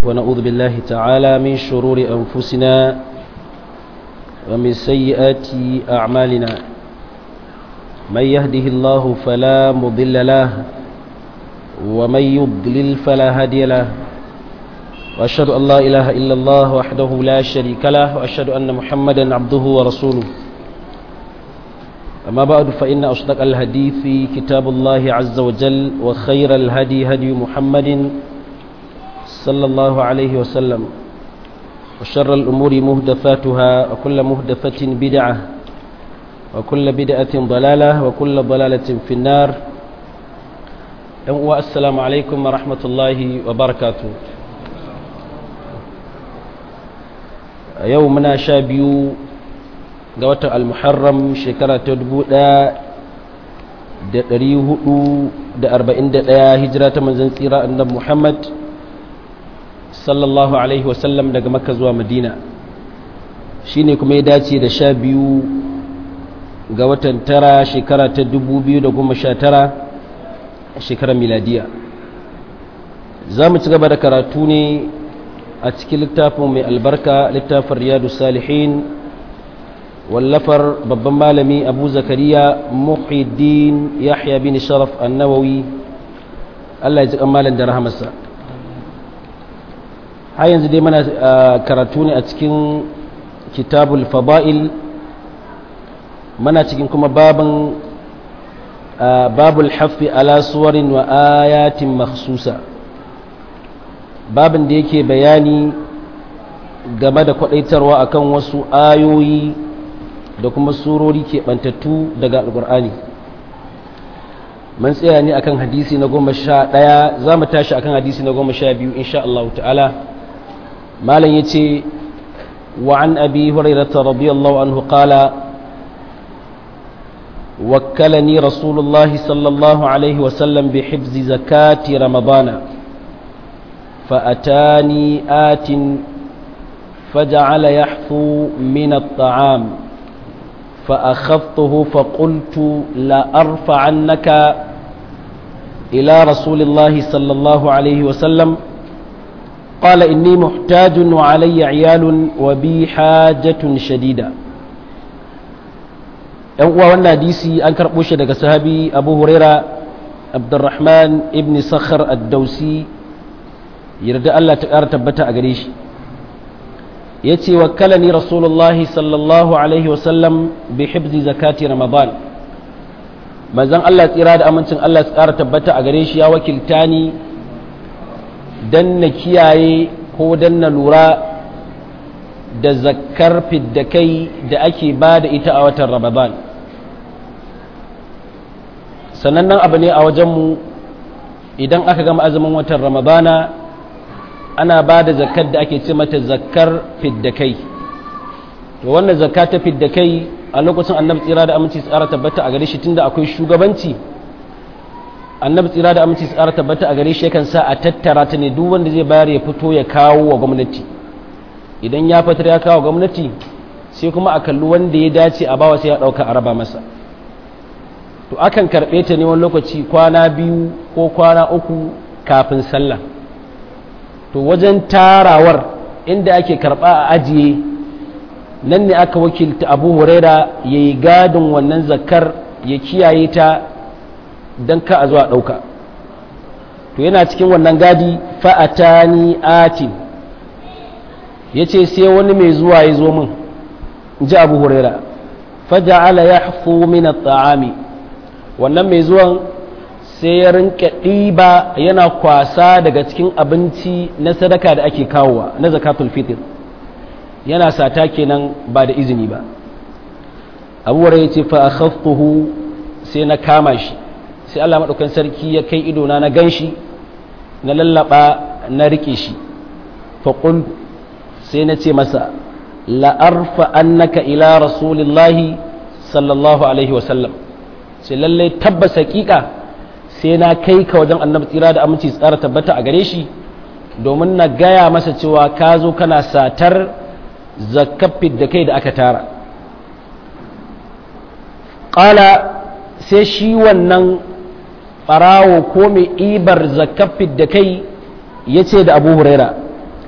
ونعوذ بالله تعالى من شرور أنفسنا ومن سيئات أعمالنا من يهده الله فلا مضل له ومن يضلل فلا هادي له وأشهد أن لا إله إلا الله وحده لا شريك له وأشهد أن محمدا عبده ورسوله أما بعد فإن أصدق الحديث كتاب الله عز وجل وخير الهدي هدي محمد صلى الله عليه وسلم وشر الأمور مهدفاتها وكل مهدفة بدعة وكل بدعة ضلالة وكل ضلالة في النار السلام عليكم ورحمة الله وبركاته يومنا شابيو ga watan al-muharram shekara ta dubu ɗaya da ɗari hudu da arba'in da ɗaya hijira ta manzan tsira annabi muhammad sallallahu alaihi wasallam daga makka zuwa madina shi ne kuma ya dace da sha biyu ga watan tara shekara ta dubu biyu da goma sha tara shekarar miladiya za mu ci gaba da karatu ne a cikin littafin mai albarka littafin riyadu salihin wallafar babban malami abu zakariya muhiddin yahya bin sharaf annawawi allah ya ji malam da rahamarsa har yanzu dai mana karatu ne a cikin kitabul fada'il mana cikin kuma babin babul hafi ala suwarin wa ayatin makhsusa babin da yake bayani game da kwadaitarwa akan wasu ayoyi da kuma surori keɓantattu daga alƙur'ani mun tsaya ne akan hadisi na goma sha ɗaya za mu tashi akan hadisi na goma sha biyu insha Allah ta'ala malam ya ce wa an abi hurairata radiyallahu anhu qala وكلني رسول الله صلى الله عليه وسلم بحفظ زكاة رمضان فأتاني آت فجعل يحفو من الطعام فأخذته فقلت لأرفعنك إلى رسول الله صلى الله عليه وسلم قال إني محتاج وعلي عيال وبي حاجة شديدة ‘yan uwa wannan hadisi an karɓo shi daga sahabi abu huraira abdurrahman ibn sakhar ad-dausi yarda Allah ta ƙara tabbata a gare shi ya ce wakkalani rasulullahi sallallahu alaihi wasallam bi hibzi zakati ramadan manzon Allah tsira da amincin Allah su ƙara tabbata a gare shi ya wakilta ni dan na kiyaye ko dan na lura da zakkar fiddakai da ake ba da ita a watan ramadan sanannen abu ne a wajenmu idan aka gama azumin watan ramadana ana ba da zakar da ake ce mata zakar fiddakai to wannan zakka ta fiddakai a lokacin annabi tsira da aminci tsara tabbata a gare shi tunda akwai shugabanci annabi tsira da aminci tsara tabbata a gare shi yakan sa a tattara ta ne duk wanda zai bayar ya fito ya kawo wa gwamnati idan ya fitar ya kawo gwamnati sai kuma a kalli wanda ya dace a bawa sai ya dauka a raba masa to akan karbe ta ne wani lokaci kwana biyu ko kwana uku kafin sallah to wajen tarawar inda ake karba a ajiye nan ne aka wakilta abu huraira ya yi gadin wannan zakar ya kiyaye ta don ka a zuwa ɗauka to yana cikin wannan gadi fa'atani atin ya ce sai wani mai zuwa ya zo min ji abu huraira faja'ala ya hafu min ta'ami wannan mai zuwan sai ya rinka ɗiba yana kwasa daga cikin abinci na sadaka da ake kawowa na zakatul fitr yana sata kenan ba da izini ba abuwar ya ce fa akhaftuhu sai na kama shi sai Allah maɗaukan sarki ya kai idona na gan shi na lallaba na rike shi fa sai na ce masa la'arfa annaka ila rasulillahi sallallahu alaihi wasallam sai lallai tabbas hakika sai na kai ka wajen annabi tsira da aminci tsara tabbata a gare shi domin na gaya masa cewa ka zo kana satar zakafin da kai da aka tara ƙala sai shi wannan ɓarawo ko mai ibar zakafin da kai ya ce da abu huraira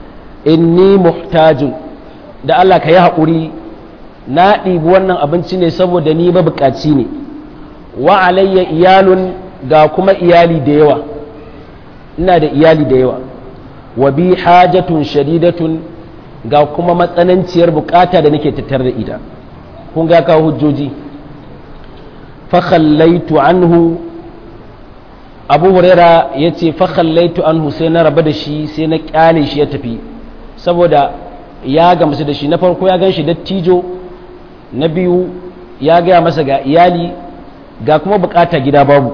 inni muhtajun da Allah ka yi haƙuri na ɗibi wannan abinci ne saboda ni mabukaci ne wa alayya iyalun ga kuma iyali da yawa ina da iyali da yawa wa bi hajatun shadidatun ga kuma matsananciyar bukata da nake tattar da ita kun ga kawo hujjoji fa khallaitu anhu abu huraira ya ce fa khallaitu anhu sai na raba da shi sai na kyale shi ya tafi saboda ya gamsu da shi na farko ya gan shi dattijo na biyu ya gaya masa ga iyali ga kuma bukata gida babu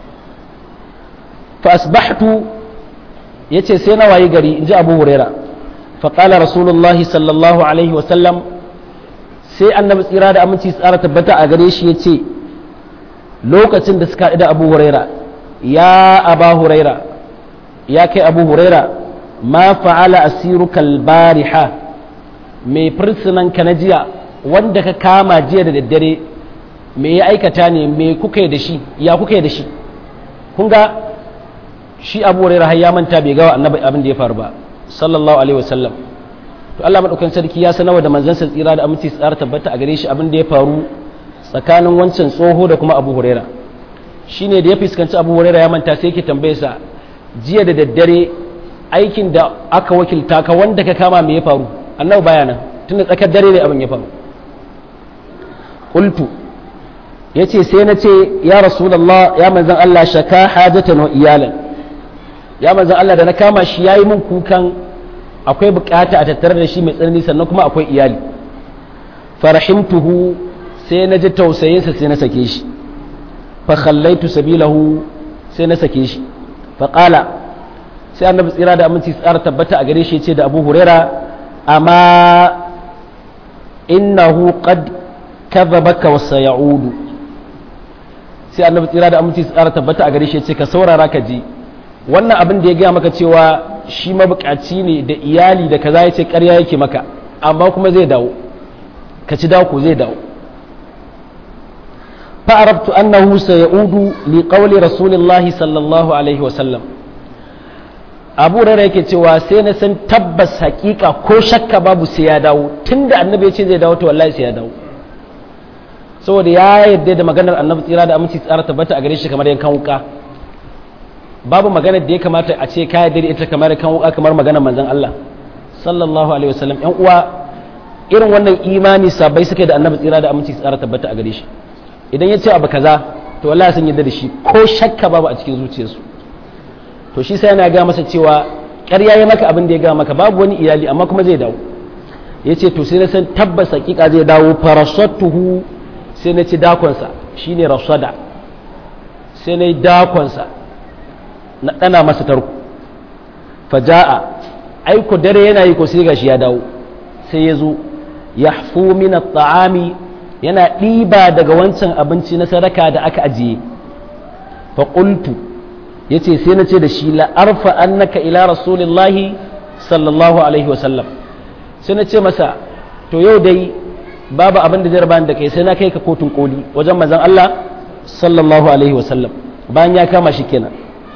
fa asbahtu yace sai na wayi gari inji abu huraira fa qala rasulullahi sallallahu alaihi wa sallam sai annabi tsira da aminci tsara tabbata a gare shi yace lokacin da suka da abu huraira ya aba huraira ya kai abu huraira ma fa'ala asiruka albariha mai fursunan ka na jiya wanda ka kama jiya da daddare me ya aikata ne me kuka yi da shi ya kuka yi da shi kun ga shi abu huraira har ya manta bai gawa annabi abin da ya faru ba sallallahu alaihi wasallam to Allah madaukakin sarki ya sanarwa da manzansa tsira da aminci tsara tabbata a gare shi abin da ya faru tsakanin wancan tsoho da kuma abu huraira shine da ya fuskanci abu huraira ya manta sai yake tambaye sa jiya da daddare aikin da aka wakilta ka wanda ka kama me ya faru annabi baya nan tunda tsakar dare ne abin ya faru qultu yace sai na ce ya rasulullah ya manzon Allah shaka hajatan wa iyalan ya manzon Allah da na kama shi yayi min kukan akwai bukata a tattare da shi mai tsanani sannan kuma akwai iyali farahimtuhu sai na ji tausayinsa sai na sake shi fa khallaitu sabilahu sai na sake shi fa qala sai annabi tsira da aminci tsara tabbata a gare shi ce da abu huraira amma innahu qad kadhabaka wa sayaudu sai annabi tsira da aminci tsara tabbata a gare shi ce ka saurara ka ji wannan abin da ya gaya maka cewa shi mabukaci ne da iyali da kaza ya ce ƙarya yake maka amma kuma zai dawo ka ci dawo zai dawo فعرفت أنه سيعود لقول رسول الله صلى الله عليه وسلم abu rara yake cewa sai na san tabbas hakika ko shakka babu sai ya dawo tunda annabi ya ce zai dawo to wallahi sai ya dawo saboda ya yadda da maganar annabi tsira da aminci tsara tabbata a gare shi kamar yankan wuka babu maganar da ya kamata a ce ka yadda da ita kamar yankan wuka kamar maganar manzon Allah sallallahu alaihi wasallam yan uwa irin wannan imani sabai suke da annabi tsira da aminci tsara tabbata a gare shi idan ya ce abu kaza to wallahi sun yadda da shi ko shakka babu a cikin zuciyarsu to shi sai yana ga masa cewa ƙarya ya maka abin da ya ga maka babu wani iyali amma kuma zai dawo ya ce to sai na san tabbas hakika zai dawo farasattuhu sai na ci dakonsa shine rasada sai na yi dakonsa na ɗana masa tarko faja'a aiko dare yana yi ko sai gashi ya dawo sai ya zo yahfu min at-ta'ami yana ɗiba daga wancan abinci na sadaka da aka ajiye faƙultu ya ce sai na ce da shi la'arfa annaka ila rasulillahi sallallahu alaihi wasallam sai na ce masa to yau dai babu abin da zai rabani da kai sai na kai ka kotun koli wajen mazan Allah sallallahu alaihi wasallam bayan ya kama shi kenan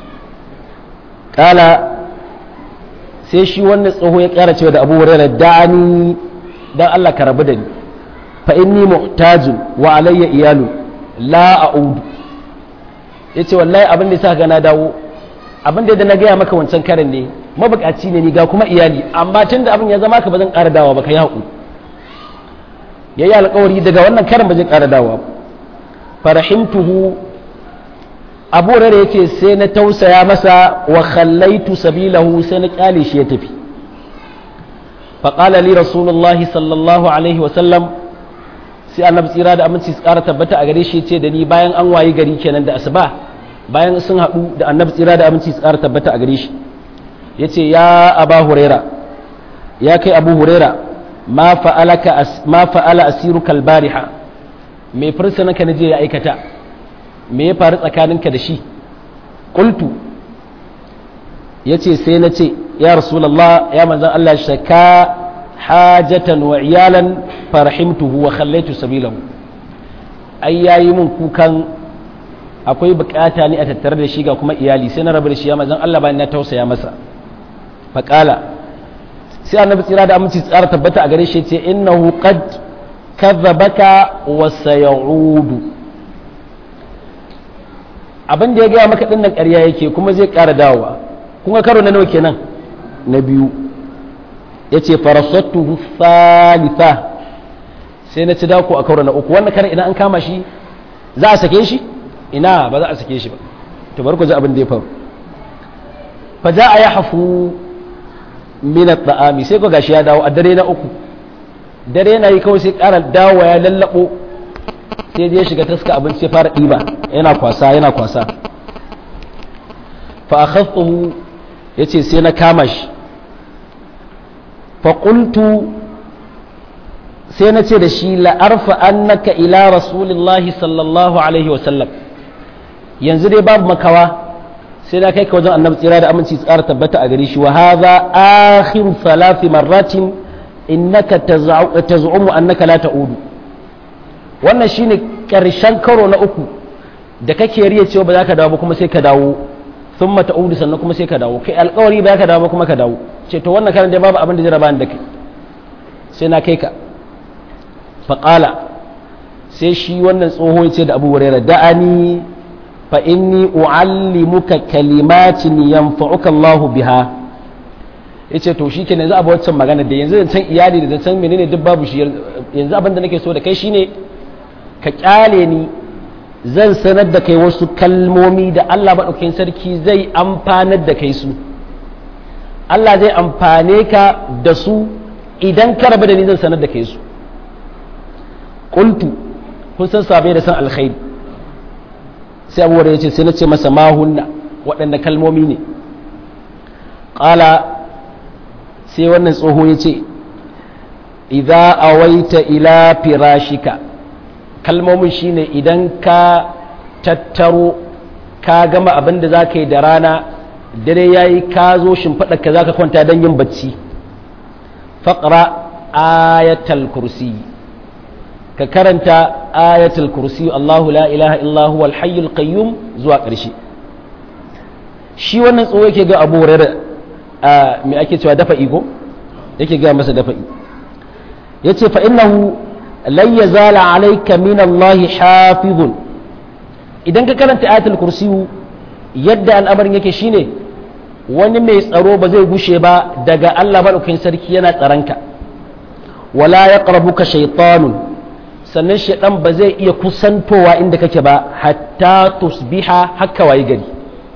kala sai shi wannan tsoho ya ƙara cewa da abu hurairah da'ani dan Allah ka rabu da ni fa inni muhtajun wa alayya iyalu la a'udu yace wallahi abin da yasa ga na dawo abin da na gaya maka wancan karin ne mabukaci ne ni ga kuma iyali amma tunda abin ya zama ka ba zan ƙara dawa ba ka yi haƙu yayi alƙawari daga wannan karin ba zan ƙara dawa farahimtuhu abu rare yace sai na tausaya masa wa khallaitu sabilahu sai na kyale shi ya tafi فقال لي رسول الله صلى الله عليه وسلم sai annabi tsira da aminci su ƙara tabbata a gare shi ce da ni bayan an wayi gari kenan da asuba bayan sun haɗu da annabi tsira da aminci su ƙara tabbata a gare shi ya ce ya aba huraira ya kai abu huraira ma fa'ala asiru kalbariha mai fursunanka na je ya aikata me ya faru tsakaninka da shi ƙultu ya ce sai na ce ya rasulallah ya manzan Allah shaka hajatan wa iyalan farahimtuhu wa khallaitu sabilahu ai yayi mun kukan akwai bukata ne a tattare da shi ga kuma iyali sai na rabu da shi ya manzan Allah bayan na tausaya masa faqala sai sai annabi tsira da aminci tsara tabbata a gare shi ce innahu qad kadhabaka wa sayaudu abin da ya gaya maka dinnan ƙarya yake kuma zai ƙara dawowa kuma karo na nawa kenan na biyu yace farasattu thalitha sai na ci dako a karo na uku wannan karan idan an kama shi za a sake shi ina ba za a sake shi ba to bari ku ji abin da ya faru fa ja a yahfu min at-ta'ami sai ko gashi ya dawo a dare na uku dare yana yi kawai sai ƙara dawo ya lallabo sai ya shiga taska abinci ya fara ɗiba yana kwasa yana kwasa fa akhadtuhu yace sai na kama shi fa qultu sai na ce da shi la'arfa annaka ila rasulillahi sallallahu alaihi wasallam yanzu dai babu makawa sai na kai ka wajen annabi tsira da aminci tsara tabbata a gare shi wa hadha akhiru thalathi marratin innaka taz'umu annaka la ta'udu wannan shine karshen karo na uku da kake riya cewa ba za ka dawo ba kuma sai ka dawo thumma ta'udu sannan kuma sai ka dawo kai alƙawari ba za ka dawo ba kuma ka dawo ce to wannan karan dai babu abin da jira ba da kai sai na kai ka faƙala sai shi wannan tsoho ya ce da abu hurairah da'ani fa inni u'allimuka kalimatin yanfa'uka Allah biha yace to shikenan yanzu abu waccan magana da yanzu san iyali da san menene duk babu shi yanzu abin da nake so da kai shine ka kyale ni zan sanar da kai wasu kalmomi da Allah maɗaukakin sarki zai amfanar da kai su Allah zai amfane ka da su idan ka rabu da ni zan sanar da kai su qultu kun san sabai da san alkhairi sai abu ya ce sai na ce masa mahunna waɗanda kalmomi ne ƙala sai wannan tsoho ya ce idza awaita ila firashika kalmomin shine idan ka tattaro ka gama abin da za ka yi da rana dare ya yi ka zo shimfiɗa ka za ka kwanta don yin bacci faƙra ayatal kursi ka karanta ayatul kursi Allahu la ilaha illahu wal hayyul qayyum zuwa ƙarshe shi wannan tsoho yake ga abu hurairah me ake cewa dafa igo yake ga masa dafa yace fa innahu lan yazala alayka min Allah hafizun idan ka karanta ayatul kursi yadda al'amarin yake shine wani mai tsaro ba zai gushe ba daga Allah madaukakin sarki yana tsaranka wala yaqrabuka shaytanun sannan shaidan ba zai iya kusantowa inda kake ba hatta tusbiha haka wayi gari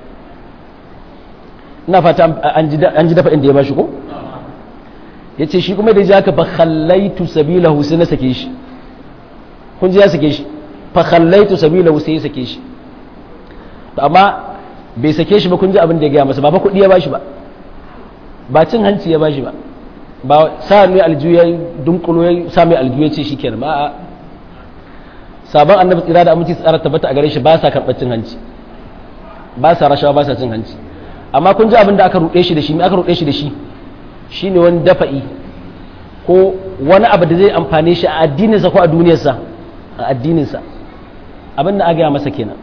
ina fata an ji dafa inda ya bashi ko ya ce shi kuma da ji haka fakhallaitu sabilahu sai na sake shi kun ji ya sake shi fakhallaitu sabilahu sai ya sake shi to amma bai sake shi ba kun ji abin da ya gaya masa ba fa kuɗi ya bashi ba ba cin hanci ya bashi ba ba sa mai aljiyu ya dunkulo ya sa mai aljiyu ya ce shi kenan ba a sabon annabi tsira da aminci tsara tabbata a gare shi ba sa karɓar cin hanci ba sa rashawa ba sa cin hanci amma kun ji abin da aka ruɗe shi da shi me aka ruɗe shi da shi shine wani dafa'i ko wani abu da zai amfane shi a addininsa ko a duniyarsa a addininsa abin da aka gaya masa kenan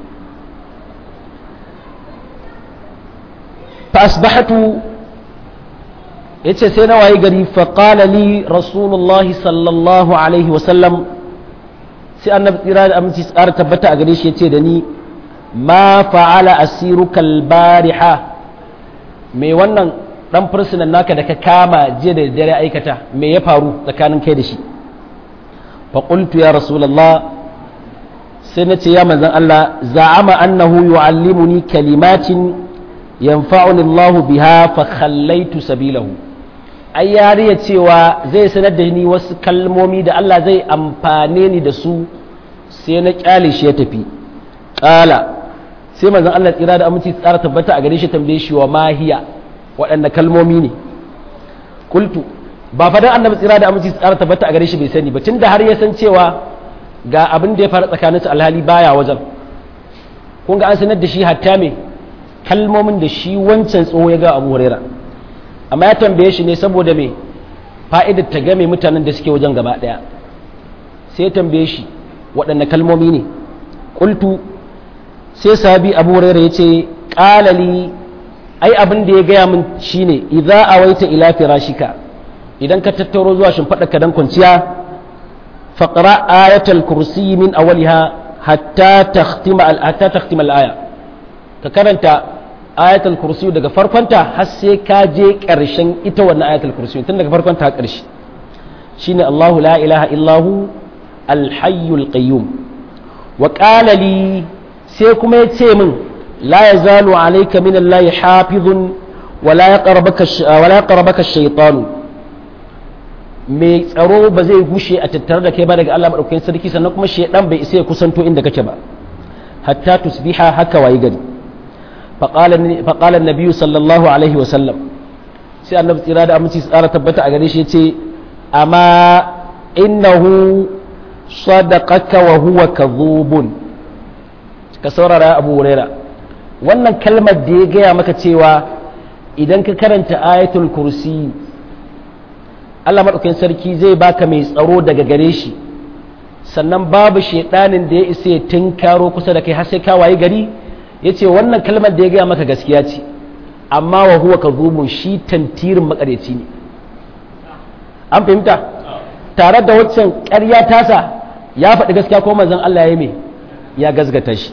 fa asbahatu yace sai na waye gari fa qala li rasulullahi sallallahu alaihi wa sallam sai annabi tsira da aminci tsara tabbata a gare shi yace da ni ma fa'ala asiruka albariha me wannan dan fursunan naka da ka kama jiya da dare aikata me ya faru tsakanin kai da shi fa qultu ya rasulullah sai nace ya manzon Allah za'ama annahu yu'allimuni kalimatin yanfa'uni Allah biha fa khallaitu sabilahu ai yariya cewa zai sanar da ni wasu kalmomi da Allah zai amfane ni da su sai na kyale shi ya tafi ƙala sai manzon Allah tsira da aminci tsara tabbata a gare shi tambaye shi wa mahiya waɗanne kalmomi ne kultu ba fadan annabi tsira da aminci tsara tabbata a gare shi bai sani ba tunda har ya san cewa ga abin da ya faru tsakanin su alhali baya wajen kun ga an sanar da shi hatta me kalmomin da shi wancan tsoho ya ga Abu Huraira amma ya tambaye shi ne saboda me fa'idar ta game mutanen da suke wajen gaba daya sai ya tambaye shi waɗanne kalmomi ne kultu sai sahabi Abu Huraira yace qala li ai abin da ya gaya min shine idza awaita ila firashika idan ka tattaro zuwa shimfaɗa ka dan kwanciya faqra ayatul kursi min awwaliha hatta takhtima al hatta takhtima al aya ka karanta ayatul kursi daga farkonta har sai ka je ƙarshen ita wannan ayatul kursi tun daga farkonta har ƙarshe shine Allahu la ilaha illahu al-hayyul qayyum wa qala li sai kuma ya ce min la yazalu alayka min Allah hafizun wa la yaqrabaka wa la yaqrabaka ash-shaytanu mai tsaro ba zai gushe a tattare da kai ba daga Allah madaukakin sarki sannan kuma shaydan bai isa ya kusanto inda kake ba hatta tusbiha haka wayi gari فقال النبي صلى الله عليه وسلم sai annabi tsira da aminci tsara tabbata a gare shi ya ce amma innahu sadaqaka wa huwa kadhubun ka saurara abu huraira wannan kalmar da ya gaya maka cewa idan ka karanta ayatul kursi Allah maɗaukakin sarki zai baka mai tsaro daga gare shi sannan babu shaidanin da ya isa ya tinkaro kusa da kai har sai ka wayi gari ya ce wannan kalmar da ya gaya maka gaskiya ce amma wa huwa ka shi tantirin makareci ne an fahimta tare da waccan ƙarya tasa ya faɗi gaskiya ko manzon Allah ya mai ya gazgata shi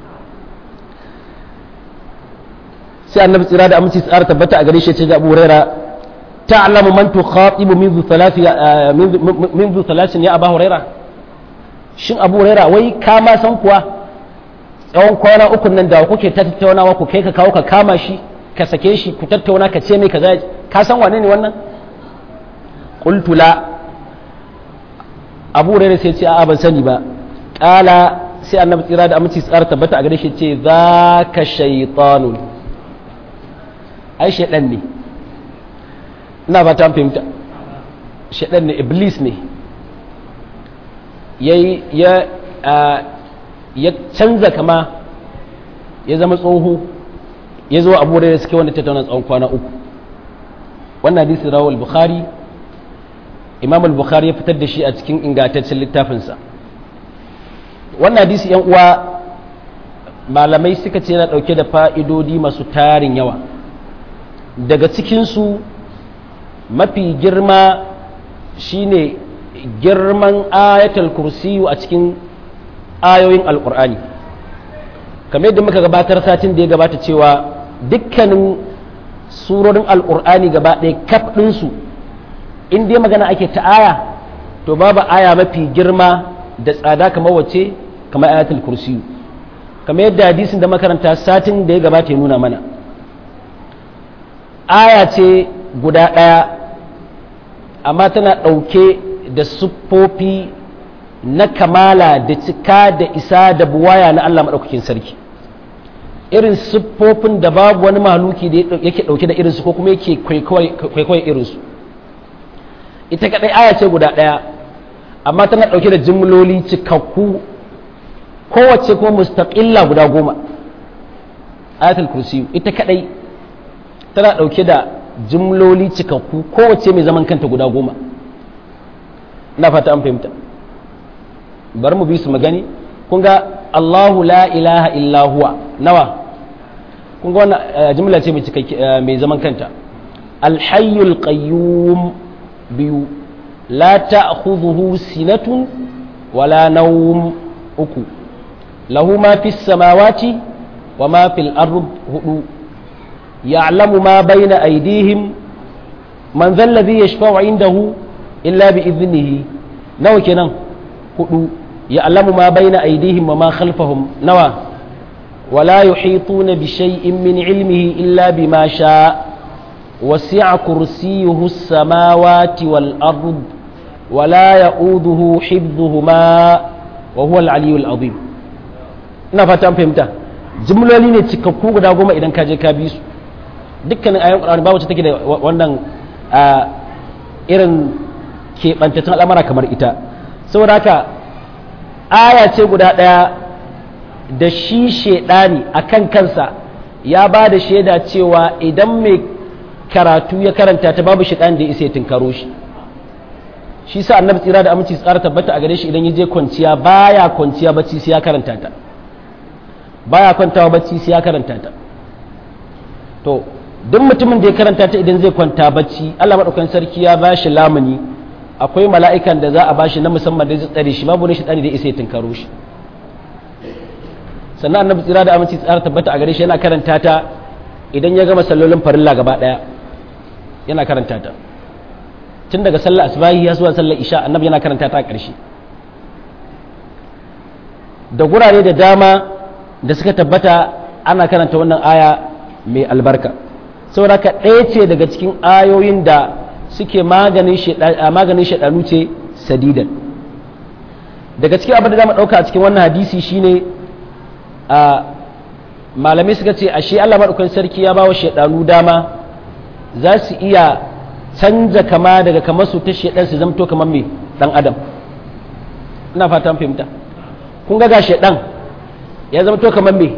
sai annabi tsira da aminci tsara tabbata a gare shi ce da Abu Huraira ta'lamu man tukhatibu منذ ثلاث منذ ثلاث ya Abu Huraira shin Abu Huraira wai ka ma san kuwa tsawon kwana uku nan da kuke ta tattaunawa ku kai ka kawo ka kama shi ka sake shi ku tattauna ka ce mai kaza ka san wane ne wannan qultu la Abu Hurairah sai ce a'a ban sani ba qala sai annabi tsira da aminci tsara tabbata a gare shi ce zaka shaytanun ai shaydan ne ina ba ta fahimta shaydan ne iblis ne yayi ya ya canza kama ya zama tsoho ya zo abu da suke wanda tattauna tsawon kwana uku wannan hadisi rawal bukhari imam al-bukhari ya fitar da shi a cikin ingantaccen littafinsa wannan hadisi yan uwa malamai suka ce yana dauke da fa'idodi masu tarin yawa daga cikinsu mafi girma shine girman ayatul kursiyu a cikin ayoyin alkur'ani kamar yadda muka gabatar satin da ya gabata cewa dukkanin surorin alkur'ani gaba ɗaya kaf ɗinsu in dai magana ake ta aya to babu aya mafi girma da tsada kamar wace kamar ayatul kursiyu kamar yadda hadisin da makaranta satin da ya gabata ya nuna mana aya ce guda ɗaya amma tana ɗauke da siffofi na kamala da cika da isa da buwaya na Allah maɗaukakin sarki irin siffofin da babu wani mahaluki da yake ɗauke da irinsu ko kuma yake kwaikwayo irinsu ita kaɗai aya ce guda ɗaya amma tana ɗauke da jimloli cikakku kowace kuma mustaƙilla guda goma ayatul kursi ita kaɗai tana ɗauke da jimloli cikakku kowace mai zaman kanta guda goma na fata an fahimta bari mu bi su magani kun ga Allahu la ilaha illa huwa nawa kun ga wannan jimla ce mai zaman kanta alhayyul qayyum biyu la ta'khudhuhu sinatun wala nawm uku lahu ma fis samawati wa ma fil ard hudu ya'lamu ma bayna aydihim man dhal ladhi yashfa'u 'indahu illa bi idnihi nawa kenan hudu ya'lamu ma bayna aydihim wa ma khalfahum nawa ولا يحيطون بشيء من علمه إلا بما شاء وسع كرسيه السماوات والأرض ولا يؤوده حفظهما وهو العلي العظيم ina fata an fahimta jimloli ne cikakku guda goma idan ka je ka bi su dukkanin ayon ƙwararri ba wacce take da wannan irin keɓantattun al'amara kamar ita saboda haka aya ce guda ɗaya da shi shaidani a kan kansa ya ba da shaida cewa idan mai karatu ya karanta ta babu shaidan da ya isa ya tunkaro shi shi sa annabi tsira da aminci tsara tabbata a gare shi idan ya je kwanciya baya kwanciya bacci sai ya karanta ta baya kwantawa bacci sai ya karanta ta to duk mutumin da ya karanta ta idan zai kwanta bacci Allah madaukakin sarki ya ba shi lamuni akwai mala'ikan da za a ba shi na musamman da zai tsare shi babu ne shi tsari da isa ya tunkaro shi sannan annabi tsira da aminci tsara tabbata a gare shi yana karanta ta idan ya gama sallolin farilla gaba daya yana karanta ta tun daga sallar asbahi ya zuwa sallar isha annabi yana karanta ta a ƙarshe da gurare da dama da suka tabbata ana karanta wannan aya mai albarka saboda ka ɗaya ce daga cikin ayoyin da suke maganin shaɗanu ce sadidan daga cikin abin da za mu ɗauka a cikin wannan hadisi shine a malamai suka ce ashe Allah maɗaukan sarki ya ba wa shaɗanu dama za su iya canza kama daga kamar su ta shaɗan su zamto kamar mai ɗan adam ina fatan fahimta kun ga ga shaɗan ya zamto kamar mai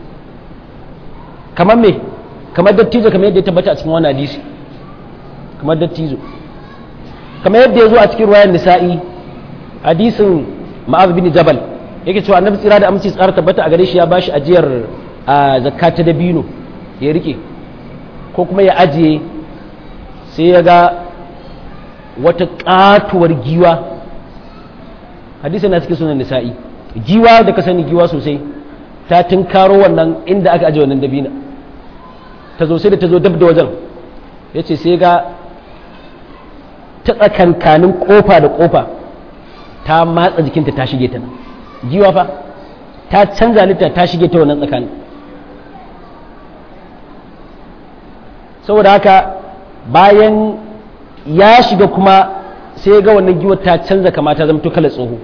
kamar mai kamar dattijo kamar yadda ya tabbata a cikin wani hadisi kamar dattijo kamar yadda ya zo a cikin ruwayan nisa'i hadisin ma'az bin jabal yake cewa annabi tsira da aminci tsara tabbata a gare shi ya bashi ajiyar a zakka ta dabino ya rike ko kuma ya ajiye sai ya ga wata katuwar giwa hadisi na cikin sunan nisa'i giwa da ka sani giwa sosai ta tunkaro wannan inda aka ajiye wannan dabina ta zo sai da ta zo dab da wajen ya ce sai ga ta tsakankanin kofa da kofa ta matsa jikinta ta shige ta nan giwa fa ta canza litta ta shige ta wannan tsakanin saboda haka bayan ya shiga kuma sai ga wannan giwar ta canza kama ta zama kala tsoho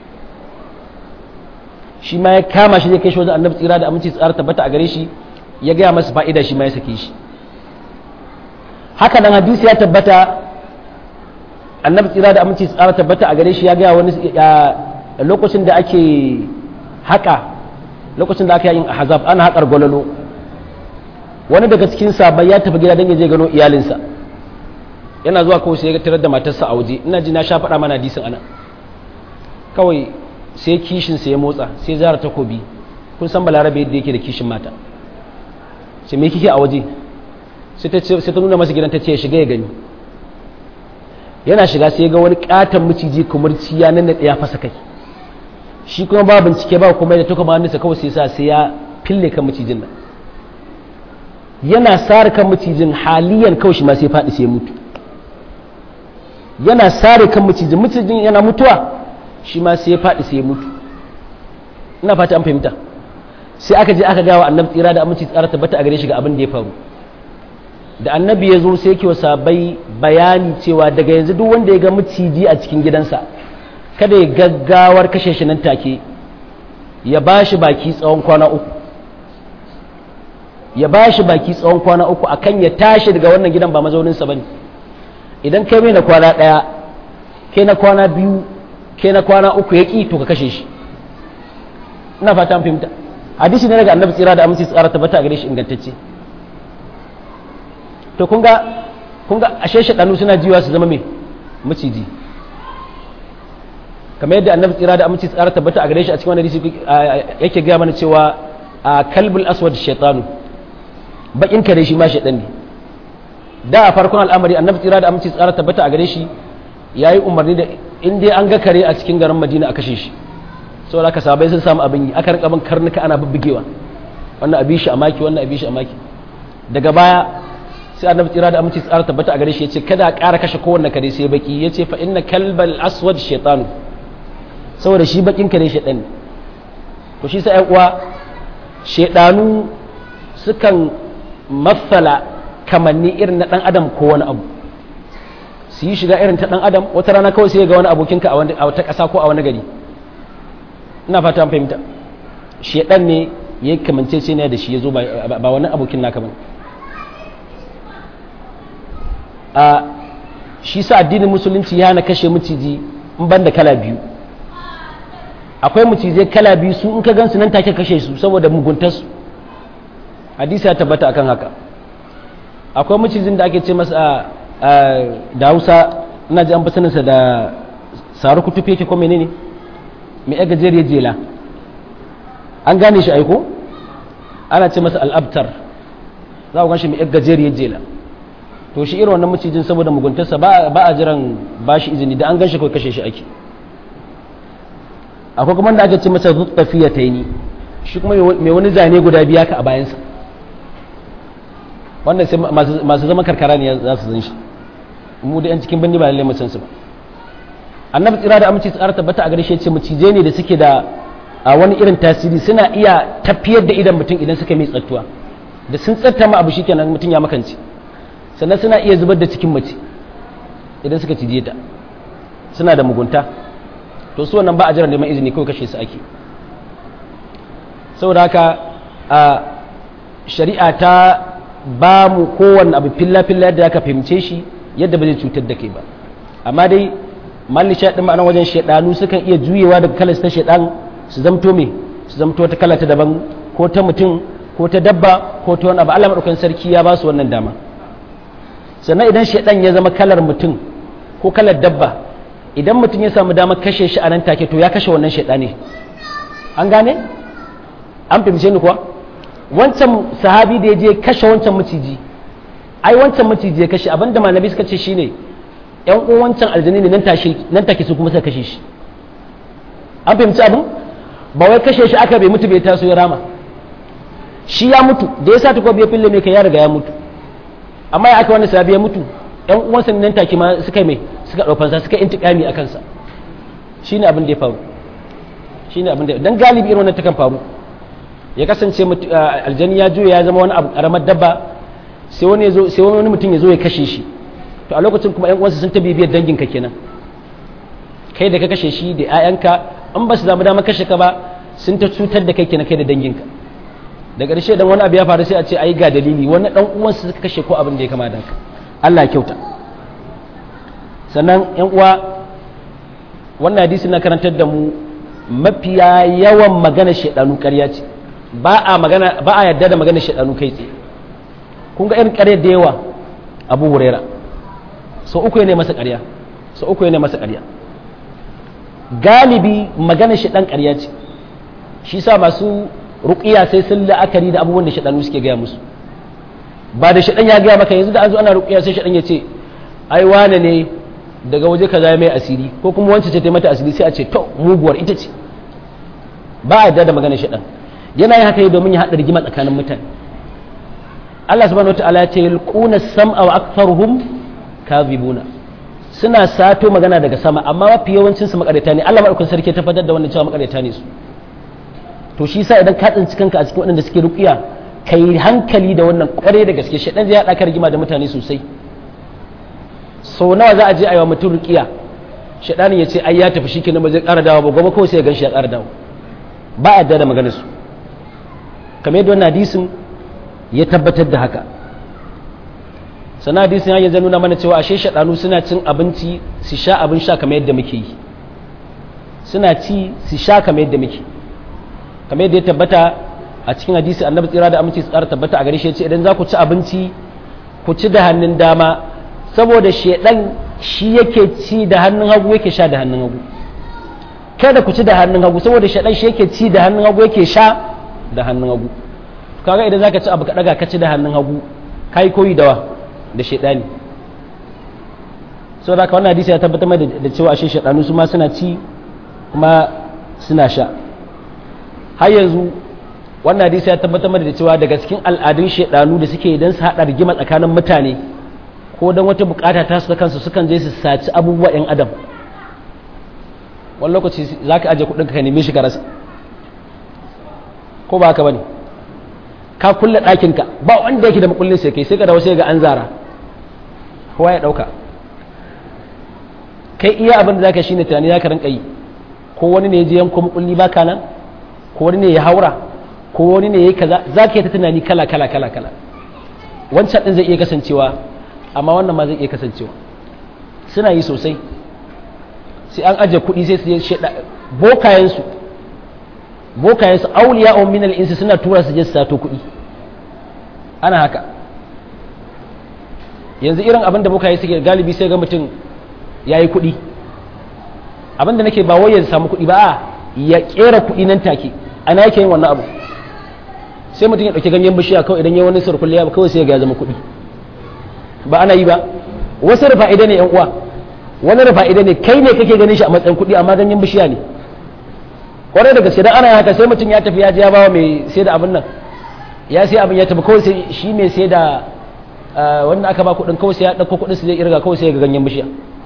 shi ma ya kama shi zai kai shi wajen annabi tsira da aminci tsara tabbata a gare shi ya gaya masa fa'ida shi ma ya sake shi haka nan hadisi ya tabbata annabi tsira da aminci tsara tabbata a gare shi ya gaya wani lokacin da ake haka lokacin da aka yin ahzab ana haƙar gwalolo wani daga cikin sabai ya tafi gida don ya je gano iyalinsa yana zuwa kawai sai ya tarar da matarsa a waje ina ji na sha faɗa mana hadisin ana kawai sai kishin sa ya motsa sai zara takobi kun san balarabe yadda yake da kishin mata sai me kike a waje sai ta nuna masa gidan ta ce ya shiga ya gani yana shiga sai ga wani katon miciji kumurci ya nan ya fasa kai shi kuma ba bincike ba kuma da tuka hannunsa kawai sai sa sai ya fille kan macijin nan yana sare kan macijin haliyan kawai shi ma sai faɗi sai mutu yana sare kan macijin macijin yana mutuwa shi ma sai faɗi sai mutu ina fata an fahimta sai aka je aka gawa annabi tsira da aminci tsara tabbata a gare shi ga abin da ya faru da annabi ya zo sai yake sabai bayani cewa daga yanzu duk wanda ya ga maciji a cikin gidansa kada ya gaggawar kashe shi nan take ya ba shi baki tsawon kwana uku ya ba shi baki tsawon kwana uku akan ya tashi daga wannan gidan ba mazauninsa ba ne idan kai mai na kwana ɗaya kai na kwana biyu kai na kwana uku ya ƙi to ka kashe shi ina fata an fahimta hadisi ne daga annabi tsira da aminci tsara tabbata a gare shi ingantacce to kun ga kun ga ashe shaɗanu suna jiwa su zama mai maciji kamar yadda annabi tsira da aminci tsara tabbata a gare shi a cikin wani hadisi yake gaya mana cewa a kalbul aswad shaitanu bakin kare shi ma shaitan ne da a farkon al'amari annabi tsira da aminci tsara tabbata a gare shi yayi umarni da in dai an ga kare a cikin garin madina a kashe shi saboda haka sabai sun samu abin yi aka rika bin karnuka ana bubbugewa wannan abin shi a maki wannan abin shi a maki daga baya sai annabi tsira da aminci tsara tabbata a gare shi yace kada a ƙara kashe kowanne kare sai baki yace fa inna kalbal aswad shaytanu saboda shi bakin kare shaytan ne to shi sai uwa shaydanu sukan matsala kamanni irin na dan adam ko wani abu su yi shiga irin ta dan adam wata rana kawai sai ga wani abokinka a wata ƙasa ko a wani gari ina fata an fahimta shaytan ne ya kamance ce ne da shi ya zo ba wani abokin naka bane a shi sa addinin musulunci ya na kashe maciji in ban da kala biyu akwai macizai kala biyu su in ka gansu nan take kashe su saboda muguntarsu hadisi ya tabbata akan haka akwai macijin da ake ce masa da hausa ina ji an fi saninsa da saru kutufe ke ko menene mai ya gajeriyar jela an gane shi aiko ana ce masa al'abtar za ku ganshi mai yar gajeriyar jela to shi irin wannan macijin saboda muguntarsa ba a jiran ba shi izini da an ganshi kawai kashe shi ake akwai kuma da aka ce masa tafiya ta yi shi kuma mai wani zane guda biya ka a bayansa wannan sai masu zama karkara ne za su zan shi mu da yan cikin bindi ba lallai mu san su ba annabi tsira da aminci tsara tabbata a gare shi ce macije ne da suke da a wani irin tasiri suna iya tafiyar da idan mutum idan suka mai tsattuwa da sun tsatta ma abu shikenan mutum ya makance sannan suna iya zubar da cikin mace idan suka cije ta suna da mugunta to su wannan ba a jira neman izini kawai kashe su ake saboda haka a shari'a ta ba mu kowanne abu filla-filla yadda aka fahimce shi yadda ba zai cutar da kai ba amma dai malli shaɗin ma'anar wajen shaɗanu sukan iya juyewa daga kalar ta shaɗan su zamto me su zamto ta kala ta daban ko ta mutum ko ta dabba ko ta wani abu Allah maɗaukan sarki ya ba su wannan dama sannan idan shaɗan ya zama kalar mutum ko kalar dabba idan mutum ya samu damar kashe shi a nan take to ya kashe wannan shaɗani an gane an fahimce ni kuwa wancan sahabi da ya je kashe wancan maciji ai wancan maciji ya kashe abinda malami suka ce shine yan uwan wancan aljani ne nan take nan take su kuma suka kashe shi an fahimci abin ba wai kashe shi aka bai mutu bai taso ya rama shi ya mutu da ya sa ta ya fille mai kai ya riga ya mutu amma ya aka wani sahabi ya mutu yan uwansa nan take ma suka mai suka daufansa suka intikami akan sa shine abin da ya faru shine abin da dan galibi irin wannan takan faru ya kasance aljani ya juya ya zama wani abu karamar dabba sai wani sai wani mutum ya zo ya kashe shi to a lokacin kuma yan uwansa sun ta bibiyar danginka kenan kai da ka kashe shi da 'ya'yanka an ba su zama dama kashe ka ba sun ta cutar da kai kenan kai da danginka da ƙarshe dan wani abu ya faru sai a ce ai ga dalili wani dan uwansa suka kashe ko abin da ya kama da haka Allah ya kyauta sannan yan uwa wannan hadisi na karantar da mu mafiya yawan magana shaidanu ƙarya ce ba a magana ba a yarda da magana shaidanu kai tsaye kun ga irin ƙarya da yawa Abu Huraira sau uku ne masa ƙarya sau uku ne masa ƙarya galibi magana shaidan ƙarya ce shi sa masu ruqiya sai sun la'akari da abubuwan da shaidanu suke gaya musu ba da shaidan ya gaya maka yanzu da an zo ana ruqiya sai shaidan ya ce ai wane ne daga waje kaza mai asiri ko kuma wancan ce ta mata asiri sai a ce to muguwar ita ce ba a yarda da magana shaidan yana yin haka domin ya haɗa rigima tsakanin mutane Allah subhanahu wataala ya ce yulquna sam'a wa aktharuhum kadhibuna suna sato magana daga sama amma mafi yawancin su makareta ne Allah madaukakin sarki ta fadar da wannan cewa makareta ne su to shi yasa idan ka tsinci kanka a cikin waɗanda suke ruqiya kai hankali da wannan kware da gaske shedan zai haɗa ka rigima da mutane sosai sau nawa za a je a yi wa mutum ruqiya shedanin ya ce ai ya tafi shi kenan ba zai ƙara dawo ba gobe kawai sai ya ganshi ya ƙara dawo ba a da maganar su kamar yadda wannan hadisin ya tabbatar da haka sana hadisin ya nuna mana cewa ashe shaɗanu suna cin abinci su sha abin sha kamar yadda muke yi suna ci su sha kamar yadda muke kamar yadda ya tabbata a cikin hadisi annabi tsira da aminci tsara tabbata a gare shi ce idan za ku ci abinci ku ci da hannun dama saboda shedan shi yake ci da hannun hagu yake sha da hannun hagu kada ku ci da hannun hagu saboda shedan shi yake ci da hannun hagu yake sha da hannun hagu kaga idan zaka ci abu ka daga ka ci da hannun hagu kai koyi dawa da shaidani so da wannan hadisi ya tabbatar mai da cewa ashe shaidanu su ma suna ci kuma suna sha har yanzu wannan hadisi ya tabbatar mai da cewa daga cikin al'adun shaidanu da suke idan su haɗa rigima tsakanin mutane ko don wata bukata ta su ta kansu sukan je su saci abubuwa 'yan adam wani lokaci za ka aje kuɗin ka neme shi ka rasa ko ba haka ba ne ka kulle ɗakinka ba wanda yake da makullin sai kai sai ka dawo sai ga an zara kowa ya ɗauka kai iya abin da zaka shine tunani zaka rinka yi ko wani ne ya je yanko makulli baka nan ko wani ne ya haura ko wani ne ya kaza zaka yi ta tunani kala kala kala kala wancan din zai iya kasancewa amma wannan ma zai iya kasancewa suna yi sosai sai an aje kuɗi sai su je sheda bokayensu bokayensu auliya o minal insi suna tura su je su sato kuɗi ana haka yanzu irin abin da bokaye suke galibi sai ga mutum ya yi kuɗi abin da nake ba wai ya samu kuɗi ba a ya ƙera kuɗi nan take ana yake yin wannan abu sai mutum ya ɗauki ganyen bishiya kawai idan ya wani surkulli ya kawai sai ya zama kuɗi ba ana yi ba wasu rufa'ida ne yan uwa wani rufa'ida ne kai ne kake ganin shi a matsayin kuɗi amma ganyen bishiya ne kwarai da gaske dan ana haka sai mutum ya tafi ya je ya bawa mai sai da abin nan ya sai abin ya tafi kawai sai shi mai sai da wanda aka ba kuɗin kawai sai ya ɗauko kuɗin su zai irga kawai sai ya ga ganyen bishiya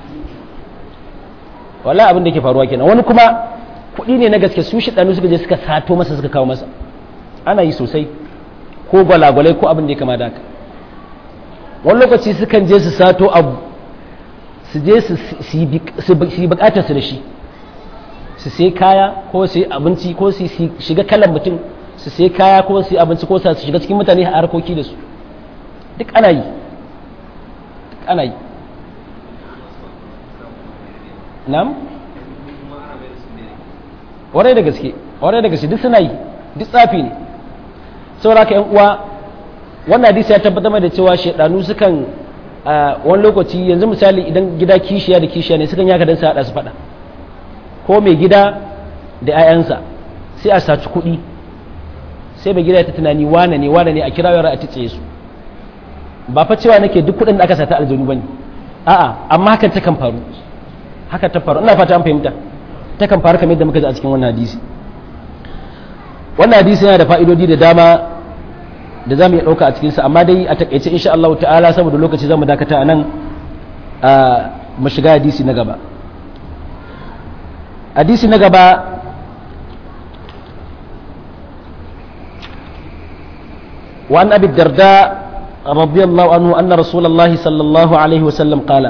wallahi abin da ke faruwa kenan wani kuma kuɗi ne na gaske su shi ɗanu suka je suka sato masa suka kawo masa ana yi sosai ko gwalagwalai ko abin da ya kama da haka wani lokaci sukan je su sato abu su je su yi bukatar su da shi su sai kaya ko su yi abinci ko su shiga kalan mutum su sai kaya ko su yi abinci ko su shiga cikin mutane a harkoki da su duk ana yi duk ana yi nam warai da gaske warai da gaske duk suna yi duk tsafi ne saboda ka yan uwa wannan hadisi ya tabbatar da cewa shaidanu sukan wani lokaci yanzu misali idan gida kishiya da kishiya ne sukan yaka dan su hada su fada ko mai gida da 'ya'yansa sai a saci kuɗi sai mai gida ya ta tunani wane ne wane ne a kira yara a tice su ba fa cewa nake duk kuɗin da aka sata aljanu bane a'a amma hakan ta kan faru haka ta faru ina fata an fahimta ta kan faru kamar yadda muka ji a cikin wannan hadisi wannan hadisi yana da fa'idodi da dama da za mu iya ɗauka a cikinsa amma dai a takaice insha Allah ta'ala saboda lokaci za mu dakata a nan mu shiga hadisi na gaba hadisi na gaba وعن أبي الدرداء رضي الله عنه أن رسول الله صلى الله عليه وسلم قال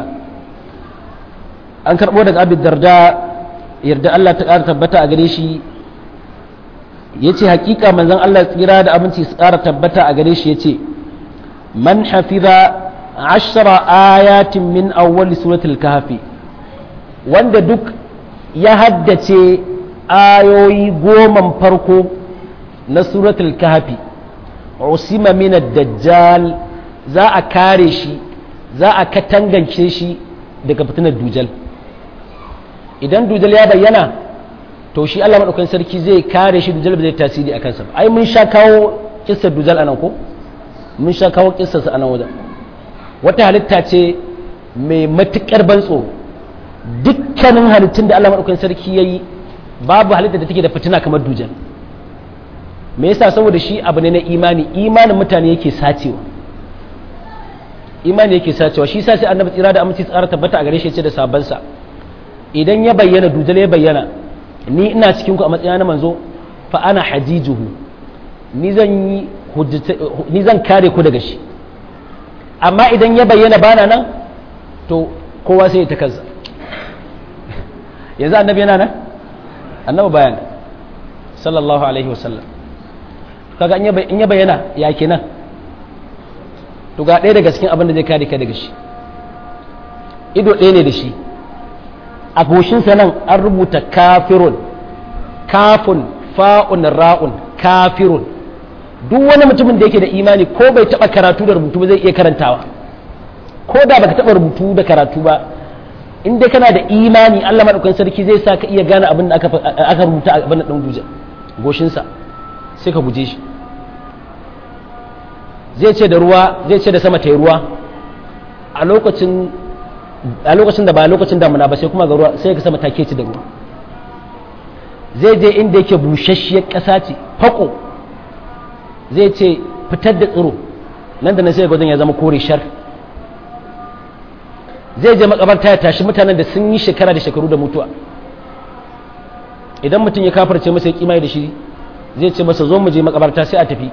أنكر بودك أبي الدرداء يرد الله تعالى تبتا أغريشي yace hakika manzon Allah tsira da abinci su ƙara tabbata a gare shi yace man hafiza ashra ayatin min awwal suratul kahfi wanda duk ya haddace ayoyi goman farko na suratul kahfi usima min ad-dajjal za a kare shi za a katangance shi daga fitinar dujal idan dujal ya bayyana to shi Allah madaukakin sarki zai kare shi dujal ba zai tasiri a kansa ai mun sha kawo kissar dujal anan ko mun sha kawo kissar sa anan wajen wata halitta ce mai matukar ban tsoro dukkanin halittun da Allah madaukakin sarki yayi babu halitta da take da fitina kamar dujal me yasa saboda shi abu ne na imani imanin mutane yake sacewa imani yake sacewa shi yasa sai annabi tsira da aminci tsara tabbata a gare shi ya ce da sabansa idan ya bayyana dujal ya bayyana ni ina cikin ku a matsayina na manzo fa ana hajijuhu ni zan yi ni zan kare ku daga shi amma idan ya bayyana bana nan to kowa sai ya ta kansa yanzu annabi yana nan annabi bayan sallallahu alaihi wasallam kaga in ya bayyana ya kenan to ga ɗaya daga cikin abin da zai kare ka daga shi ido ɗaya ne da shi a goshinsa nan an rubuta kafirun kafun fa'un ra'un kafirun duk wani mutumin da yake da imani ko bai taba karatu da rubutu ba zai iya karantawa ko da baka taba rubutu da karatu ba in dai kana da imani Allah madaukakin sarki zai sa ka iya gane abin da aka rubuta a abin da dan duje goshinsa sai ka guje shi zai ce da ruwa zai ce da sama ta ruwa a lokacin a lokacin da ba lokacin damuna ba sai kuma ga ruwa sai ka sama take ci da ruwa zai je inda yake bushasshiyar ƙasa ce fako zai ce fitar da tsiro nan da nan sai gwajin ya zama kore shar zai je makabarta ya tashi mutanen da sun yi shekara da shekaru da mutuwa idan mutum ya kafarce masa ya kimai da shi zai ce masa zo mu je makabarta sai a tafi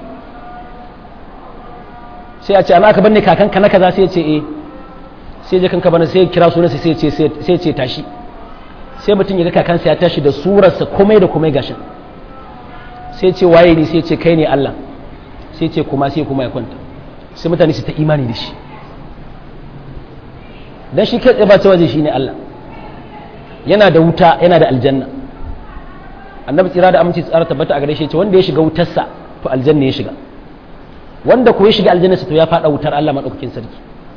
sai a ce ana aka banne kakanka na kaza sai ya ce eh sai je kanka bana sai kira sunansa sai ce sai ce tashi sai mutum ya ga kakansa ya tashi da surarsa komai da komai gashin sai ce waye ne sai ce kai ne Allah sai ce kuma sai kuma ya kwanta sai mutane su ta imani da shi dan shi kai ba cewa shi ne Allah yana da wuta yana da aljanna annabi tsira da aminci tsara tabbata a gare shi ce wanda ya shiga wutarsa to aljanna ya shiga wanda ko ya shiga aljanna to ya fada wutar Allah madaukakin sarki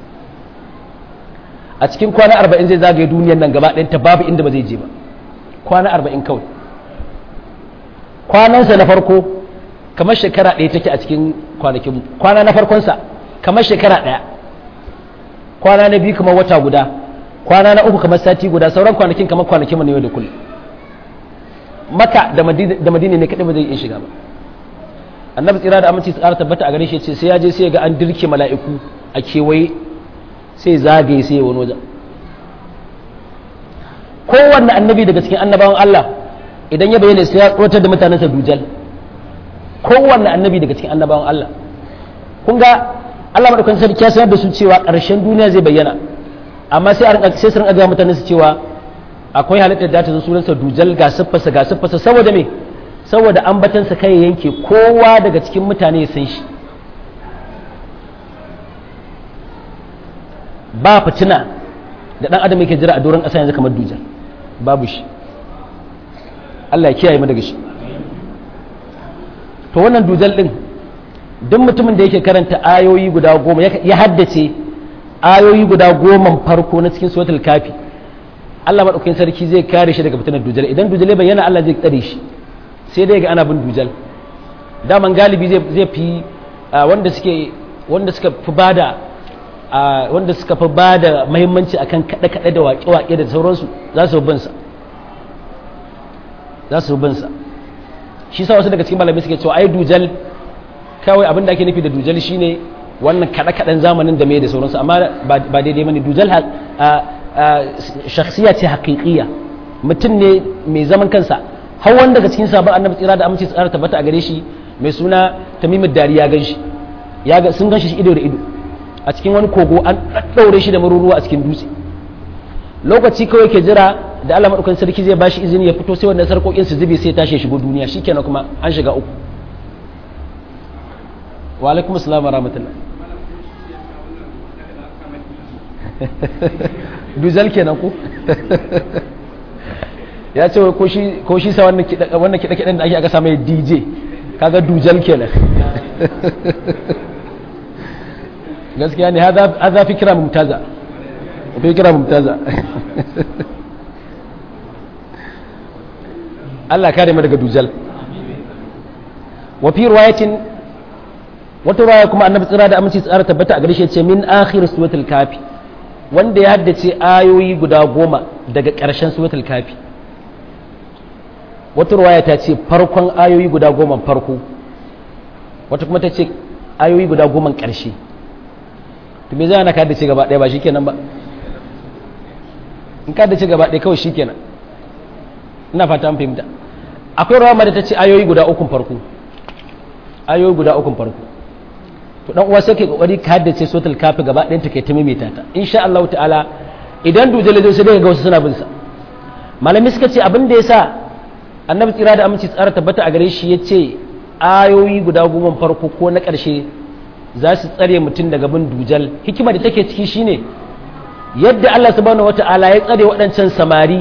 a cikin kwana arba'in zai zagaye duniyar nan gaba ɗayanta babu inda ba zai je ba kwana arba'in kawai kwanansa na farko kamar shekara ɗaya take a cikin kwanakin kwana na farkonsa kamar shekara ɗaya kwana na biyu kamar wata guda kwana na uku kamar sati guda sauran kwanakin kamar kwanakin ne yau da kullum maka da madina ne kaɗai ba zai iya shiga ba annabi tsira da aminci tsara tabbata a gare shi ce sai ya je sai ga an dirke mala'iku a kewaye sai zagaye sai wani wajen kowanne annabi daga cikin annabawan Allah idan ya bayyana sai ya tsotar da mutanensa dujal kowanne annabi daga cikin annabawan Allah kun ga Allah madaukakin sarki ya sanar da su cewa ƙarshen duniya zai bayyana amma sai a sai su rinka ga mutanen su cewa akwai halittar da ta zo sunansa dujal ga siffarsa ga siffarsa saboda me saboda ambatansa kai yanke kowa daga cikin mutane ya san shi ba fitina da dan adam yake jira a doron ƙasa yanzu kamar dujal babu shi Allah ya kiyaye mu daga shi to wannan dujal din duk mutumin da yake karanta ayoyi guda goma ya haddace ayoyi guda goma farko na cikin suratul kafi Allah madaukakin sarki zai kare shi daga fitinar dujal idan dujal ya bayyana Allah zai tsare shi sai dai ga ana bin dujal daman galibi zai fi wanda suke wanda suka fi bada wanda suka fi bada muhimmanci akan kada kada da waƙe waƙe da sauransu za su bin sa za su bin sa shi sa wasu daga cikin malamai suke cewa ai dujal kawai abin da ake nufi da dujal shine wannan kada kadan zamanin da mai da sauransu amma ba daidai bane dujal shakhsiya ce haqiqiyya mutum ne mai zaman kansa har wanda daga cikin sabon annabi tsira da aminci tsara tabbata a gare shi mai suna tamimud dari ya ganshi ya ga sun ganshi ido da ido a cikin wani kogo an daddaure shi da maruruwa a cikin dutse lokaci kawai ke jira da Allah madaukakin sarki zai bashi izini ya fito sai wannan sarkokin su zube sai tashi shigo duniya shikenan kuma an shiga uku wa alaikum assalam wa rahmatullah duzal kenan ku ya ce ko shi sa wannan kiɗa-kiɗan da ake aka samu dj kaga dujal kenan gaskiya ne haza fi kira mumtaza fi kira mumtaza Allah kare mu daga dujal wa fi riwayatin wata riwaya kuma annabi tsira da aminci tsara tabbata a gare shi ce min akhir suratul kafi wanda ya haddace ayoyi guda goma daga ƙarshen suratul kafi wata ruwaya ta ce farkon ayoyi guda goma farko wata kuma ta ce ayoyi guda goma ƙarshe to me za na kada ce gaba ɗaya ba shikenan ba in kada ce gaba ɗaya kawai shikenan ina fata an fahimta akwai ruwa da ta ce ayoyi guda ukun farko ayoyi guda ukun farko to dan uwa sai kai kokari ka haddace suratul kafi gaba ɗayan ta kai ta maimaita ta insha Allah ta'ala idan dujal zai sai daga ga wasu suna bin sa malami suka ce abin da yasa annabi tsira da aminci tsara tabbata a gare shi yace ayoyi guda goma farko ko na ƙarshe za su tsare mutum daga bin dujal hikima da take ciki shine yadda Allah subhanahu wata'ala ya tsare waɗancan samari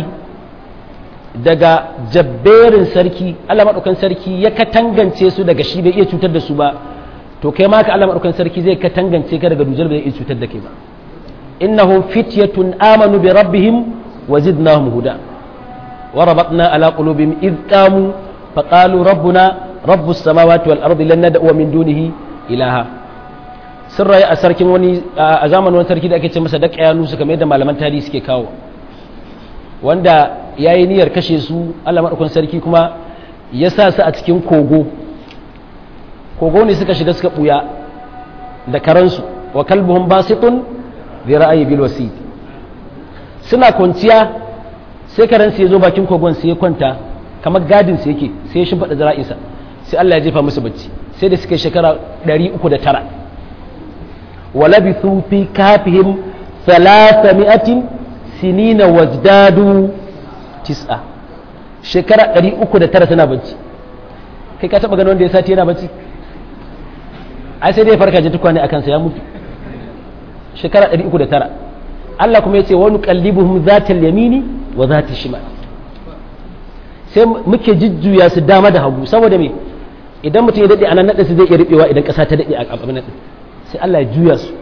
daga jabberin sarki Allah maɗaukan sarki ya katangance su daga shi bai iya cutar da su ba to kai ma ka Allah maɗaukan sarki zai katangance ka daga dujal bai iya cutar da kai ba innahum fityatun amanu bi rabbihim wa zidnahum huda wa rabatna ala qulubihim id qamu faqalu rabbuna rabbus samawati wal ardi lan nad'u min dunihi ilaha sun rayu a sarkin wani a zamanin wani sarki da ake ce masa da kayanu su kamar yadda malaman tarihi suke kawo wanda ya yi niyyar kashe su Allah maɗaukun sarki kuma ya sa su a cikin kogo kogo ne suka shiga suka ɓuya da karansu wa kalbuhun basitun zai ra'ayi bil wasit suna kwanciya sai karansu ya zo bakin kogon sai ya kwanta kamar gadin su yake sai ya shimfaɗa zara'insa sai Allah ya jefa musu bacci sai da suka shekara 309 wa labithu fi kafihim 300 sinina wazdadu tis'a shekara 309 tana bacci kai ka taba ganin wanda ya sati yana bacci ai sai dai farka ji tukwane akan sa ya mutu shekara 309 Allah kuma yace wa nuqallibuhum zatal yamini wa zatal shimal sai muke jujjuya su dama da hagu saboda me idan mutum ya dade anan nada su zai iya ribewa idan kasa ta dade a abin nan sai Allah ya juya su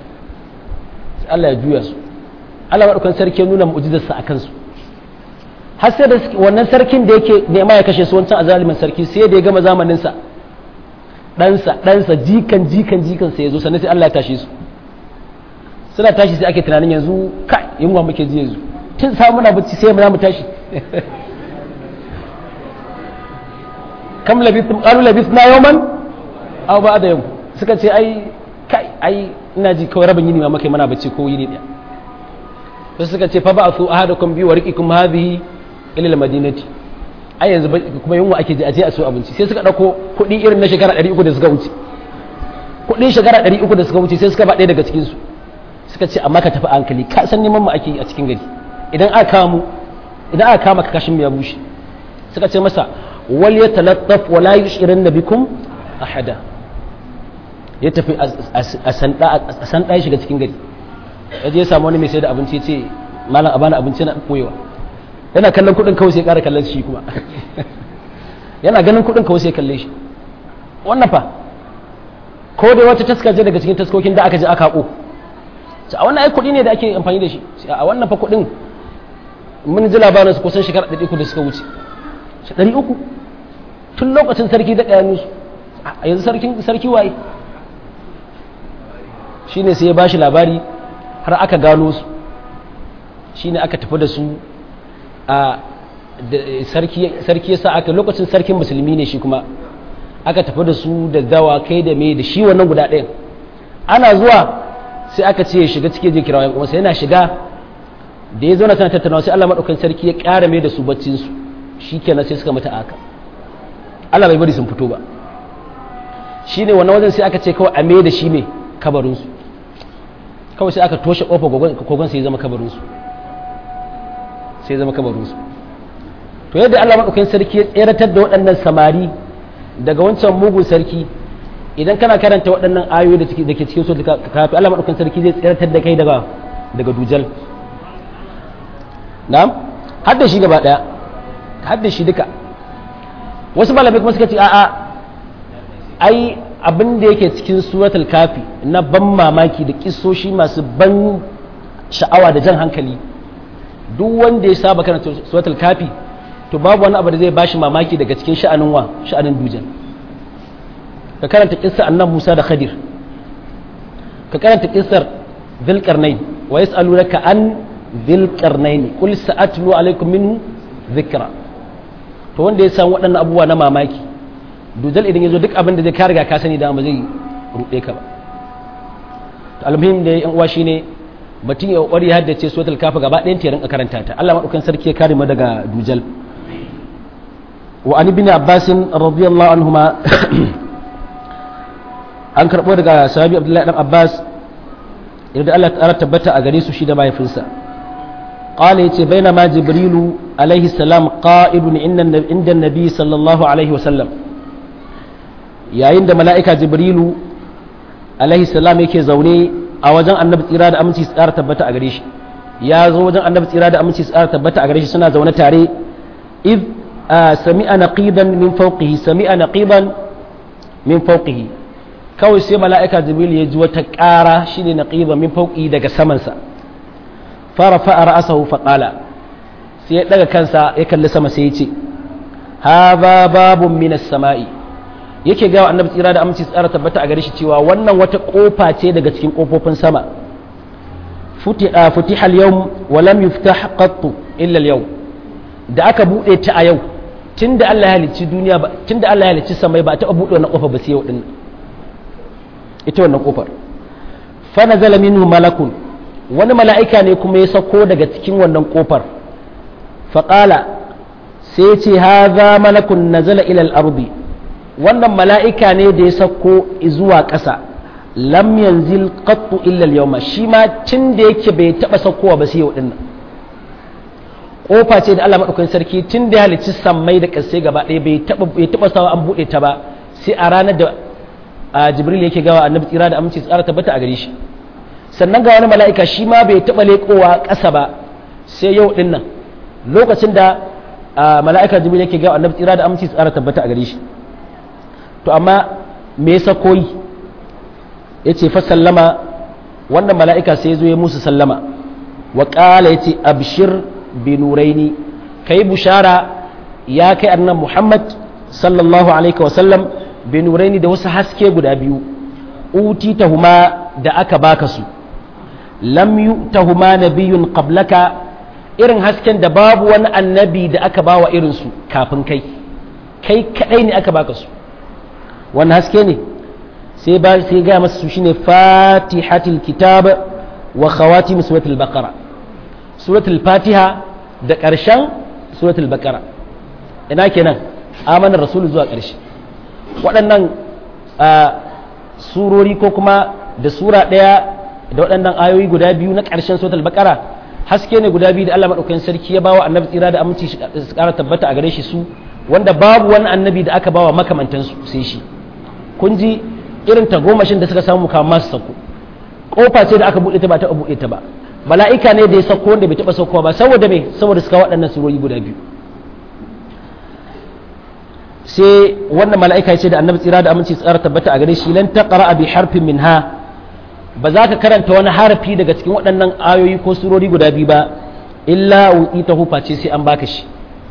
sai Allah ya juya su Allah maɗaukan sarki nuna mu'jizarsa a kansu har sai da wannan sarkin da yake nema ya kashe su wancan azalimin sarki sai da ya gama zamanin sa ɗansa ɗansa jikan jikan jikan sai ya zo sannan sai Allah ya tashi su suna tashi sai ake tunanin yanzu kai yunwa muke ji yanzu tun samu muna bacci sai mu za mu tashi kam labithum qalu labithna yawman aw ba'da yawm suka ce ai kai ai ina ji kawai rabin yini ma muke mana bacci ko yini daya sai suka ce fa ba'athu ahadakum bi warqikum hadhihi ila al-madinati ai yanzu kuma yunwa ake ji a je a so abinci sai suka dauko kuɗi irin na shekara 300 da suka wuce kuɗin shekara 300 da suka wuce sai suka ba ɗaya daga cikin su suka ce amma ka tafi hankali ka san neman mu ake a cikin gari idan aka kama mu idan aka kama ka kashin ya bushe suka ce masa wal yatalattaf wa la yushirin bikum ahada ya tafi a sanda ya shiga cikin gari ya je ya samu wani mai sai da abinci ya ce malam a bani abinci na koyewa yana kallon kudin kawai sai kara kallon shi kuma yana ganin kudin kawai sai kalle shi wannan fa ko dai wata taska je daga cikin taskokin da aka je aka hako a wannan ai kudi ne da ake amfani da shi a wannan fa kudin mun ji labarin su kusan shekara 300 da suka wuce 300 tun lokacin sarki da ɗaya musu a yanzu sarki waye shine sai ya ba shi labari har aka gano su shine aka tafi da su a sarki ya sa aka lokacin sarkin musulmi ne shi kuma aka tafi da su da dawa kai da mai da shi wannan guda ɗayan ana zuwa sai aka ce ya shiga cikin jikira wayan kuma sai yana shiga da ya zo na tana tattaunawa sai Allah maɗaukan sarki ya ƙara mai da su baccinsu shi kenan sai suka mata aka Allah bai bari sun fito ba shi ne wannan wajen sai aka ce kawai a mai da shi mai kabarinsu kawai sai aka toshe ƙofa kogon sai ya zama kabarinsu sai ya zama kabarinsu to yadda Allah maɗaukakin sarki ya tseratar da waɗannan samari daga wancan mugun sarki idan kana karanta waɗannan ayoyi da ke cikin sura kafi Allah maɗaukakin sarki zai tseratar da kai daga daga dujal na'am har da shi gaba ɗaya har da shi duka wasu malamai kuma suka ce a'a ai abin da yake cikin suratul kafi na ban mamaki da kisoshi masu ban sha'awa da jan hankali duk wanda ya saba karanta suratul kafi to babu wani abu da zai bashi mamaki daga cikin sha'anin wa sha'anin dujan ka karanta kissar annabi Musa da Khadir ka karanta kissar Dhulqarnain wa yas'alunaka an Dhulqarnain qul sa'atlu alaykum minhu dhikra to wanda ya san waɗannan abubuwa na mamaki dujal idan ya zo duk abin da zai ka riga ka sani da ba zai ruɗe ka ba to almuhim da yan uwa shine mutum ya kokari haddace suratul kafa gaba ɗayan ta rinka karanta ta Allah madaukakin sarki ya kare mu daga dujal wa an ibn abbas radiyallahu anhuma an karbo daga sahabi abdullahi dan abbas idan Allah ta tabbata a gare su shi da mahaifinsa قال يتي بينما جبريل عليه السلام قائد عند النبي صلى الله عليه وسلم yayin da mala'ika jibrilu alaihi salam yake zaune a wajen annabi tsira da aminci tsara tabbata a gare shi ya zo wajen annabi tsira da aminci tsara tabbata a gare shi suna zaune tare id sami'a naqiban min fawqihi sami'a naqiban min fawqihi kawai sai mala'ika jibril ya ji wata ƙara shine naqiban min fawqihi daga samansa fara fa'a ra'asahu fa qala sai ya daga kansa ya kalli sama sai ya ce hadha babun minas sama'i yake gawa annabi tsira da aminci tsara tabbata a gare shi cewa wannan wata kofa ce daga cikin kofofin sama futiha al-yawm wa lam yuftah qattu illa al-yawm da aka bude ta a yau tunda Allah ya halicci duniya ba tunda Allah ya halicci samai ba ta bude wannan kofa ba sai yau din ita wannan kofar fa nazala minhu malakun wani mala'ika ne kuma ya sako daga cikin wannan kofar fa qala sai ce hadha malakun nazala ila al-ardi wannan mala'ika ne da ya sauko zuwa ƙasa lam yanzil qattu illa al-yawma shi ma tun da yake bai taba saukowa ba sai yau din nan kofa ce da Allah madaukakin sarki tun da ya halicci sammai da ƙasai gaba ɗaya bai taba bai taba sawa an bude ta ba sai a ranar da Jibril yake gawa annabi tsira da aminci tsara tabbata a gare shi sannan ga wani mala'ika shi ma bai taba leƙowa ƙasa ba sai yau din nan lokacin da mala'ika Jibril yake gawa annabi tsira da aminci tsara tabbata a gare shi to amma me yasa koyi ya ce fa sallama wannan mala'ika sai ya zo ya musu sallama wa ƙala ya ce abshir bi nuraini kai bushara ya kai annan Muhammad sallallahu alaihi wa sallam bi nuraini da wasu haske guda biyu utitahuma da aka baka su lam yu'tahuma nabiyyun qablaka irin hasken da babu wani annabi da aka bawa irin su kafin kai kai kadai ne aka baka su wannan haske ne sai ba sai ga masa su shine fatihatul kitab wa khawatim suratul baqara suratul fatiha da ƙarshen suratul baqara ina kenan amanar rasul zuwa ƙarshe waɗannan surori ko kuma da sura ɗaya da waɗannan ayoyi guda biyu na ƙarshen suratul baqara haske ne guda biyu da Allah madaukakin sarki ya bawa annabi tsira da aminci su ƙara tabbata a gare shi su wanda babu wani annabi da aka bawa makamantansu sai shi kun ji irin tagomashin da suka samu kamar masu sako kofa ce da aka buɗe ta ba ta buɗe ta ba mala'ika ne da ya sako wanda bai taɓa saukowa ba saboda me saboda suka waɗannan surori guda biyu sai wannan mala'ika ya ce da annabi tsira da aminci tsara tabbata a gare shi lan taqra bi harfin minha ba za ka karanta wani harafi daga cikin waɗannan ayoyi ko surori guda biyu ba illa wu'itahu face sai an baka shi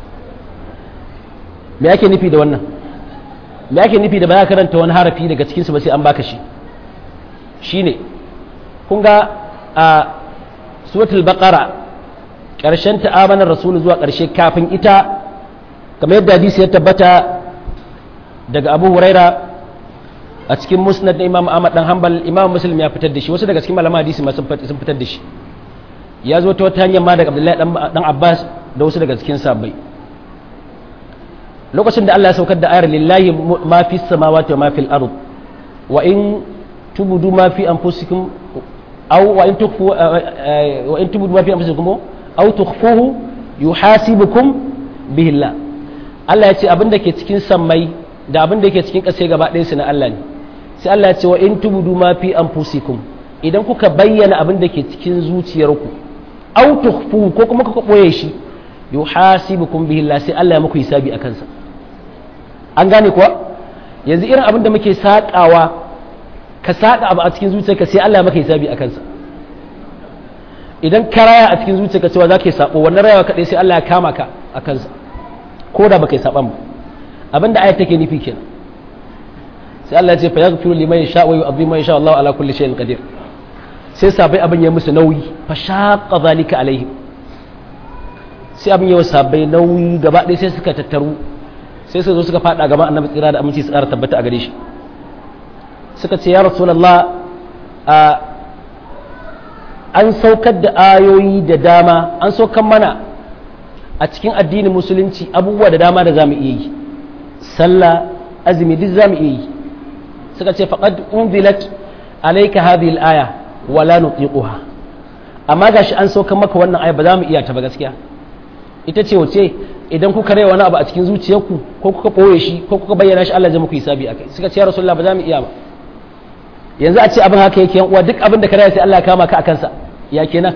me ake nufi da wannan me ake nufi da ba za ka karanta wani harafi daga cikin su ba sai an baka shi shine kun ga a suratul baqara ƙarshen ta amanar rasulu zuwa ƙarshe kafin ita kamar yadda hadisi ya tabbata daga abu huraira a cikin musnad na imam ahmad dan hanbal imam muslim ya fitar da shi wasu daga cikin malaman hadisi ma sun fitar da shi ya zo ta wata hanyar ma daga abdullahi dan abbas da wasu daga cikin sabbai lokacin da Allah ya saukar da ayar lillahi ma fi samawati wa ma fil ard wa in tubudu ma fi anfusikum aw wa in tukhfu wa in tubudu ma fi anfusikum aw tukhfuhu yuhasibukum bihi Allah Allah ya ce abin da ke cikin sammai da abin da ke cikin ƙasa gaba ɗaya su na Allah ne sai Allah ya ce wa in tubudu ma fi anfusikum idan kuka bayyana abin da ke cikin zuciyarku aw tukhfu ko kuma kuka boye shi yuhasibukum bihi Allah sai Allah ya muku hisabi akan sa an gane kuwa yanzu irin abin da muke sakawa ka saka abu a cikin zuciyarka sai Allah ya maka hisabi akan sa idan ka raya a cikin zuciyarka cewa za ka yi sabo wannan rayawa kaɗai sai Allah ya kama ka a kansa ko da baka yi saban ba abin da ayat take nufi kenan sai Allah ya ce fa yaghfiru liman yasha wa yu'adhibu man yasha Allah ala kulli shay'in qadir sai sabai abin ya musu nauyi fa shaqqa zalika alaihim sai abin ya sabai nauyi gaba ɗaya sai suka tattaru sai su zo suka fada gaban annabi tsira da aminci su ƙara tabbata a gare shi suka ce ya rasulullah a an saukar da ayoyi da dama an saukar mana a cikin addinin musulunci abubuwa da dama da za mu iya yi sallah azumi duk za mu iya yi suka ce faqad unzilat alayka hadhihi al-aya wa la nutiquha amma gashi an saukar maka wannan aya ba za mu iya ta ba gaskiya ita ce wace idan kuka rai wani abu a cikin zuciyarku ko kuka ɓoye shi ko kuka bayyana shi Allah zai muku hisabi akai suka ce ya rasulullah ba za mu iya ba yanzu a ce abin haka yake yan uwa duk abin da ka raya sai Allah ya kama ka akan sa ya kenan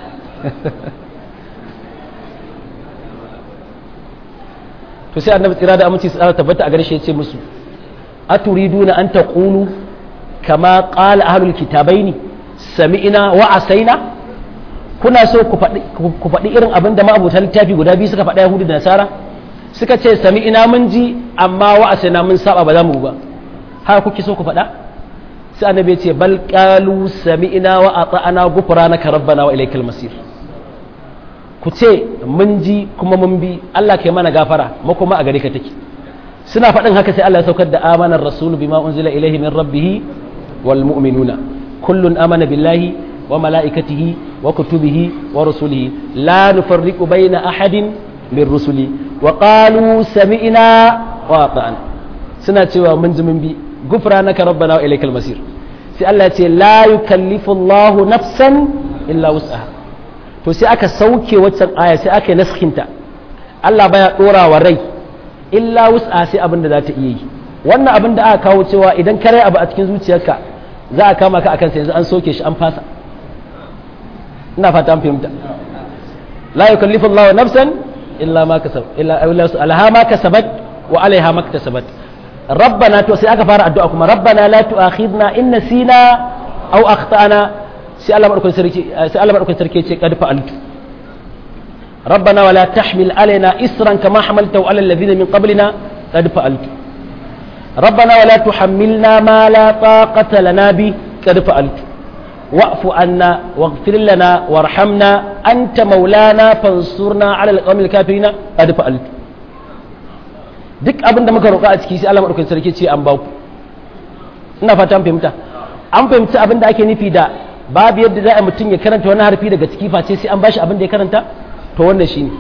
to sai annabi tsira da aminci su tabbata a garshe ya ce musu aturiduna an taqulu kama qala ahlul kitabaini sami'na wa asaina kuna so ku faɗi irin abin da ma'abutan littafi guda biyu suka faɗa yahudu da nasara suka ce sami ina mun ji amma wa asina mun saba ba za mu ba haka kuke so ku faɗa sai annabi ya ce bal qalu sami'na wa ata'ana ghufranaka rabbana wa ilaykal masir ku ce mun ji kuma mun bi Allah kai mana gafara mu kuma a gare ka take suna faɗin haka sai Allah ya saukar da amanar rasulu bima unzila ilaihi min rabbih wal mu'minuna kullun amana billahi وملائكته وكتبه ورسله لا نفرق بين أحد من رسله وقالوا سمعنا وأطعنا سنة من زمن بي غفرانك ربنا وإليك المصير sai Allah ce la yukallifu Allah nafsan illa wus'aha to sai aka sauke waccan aya sai aka yi naskinta Allah baya dora wa rai illa wus'aha sai abin da za ta iya yi wannan abin da aka kawo cewa idan ka rai abu a cikin zuciyarka za a kama ka akan sa yanzu an soke shi an fasa ina fata an fahimta la yukallifu Allahu nafsan illa ma kasab illa alaha ma kasabat wa alaiha ma kasabat rabbana to sai aka fara addu'a kuma rabbana la tu'akhidna in nasina aw akhtana sai Allah madaukakin sarki sai Allah madaukakin sarki ce qad fa'altu rabbana wala tahmil alaina isran kama hamaltahu ala alladhina min qablina qad fa'altu rabbana wala tuhammilna ma la taqata lana bi qad fa'altu wa'fu anna waghfir lana warhamna anta maulana fansurna ala alqawmil kafirin qad fa'altu duk abin da muka roƙa a ciki sai Allah madaukakin sarki ce an ba ku ina fata an fahimta an fahimci abin da ake nufi da babu yadda za a mutum ya karanta wani harfi daga ciki face sai an bashi abin da ya karanta to wannan shine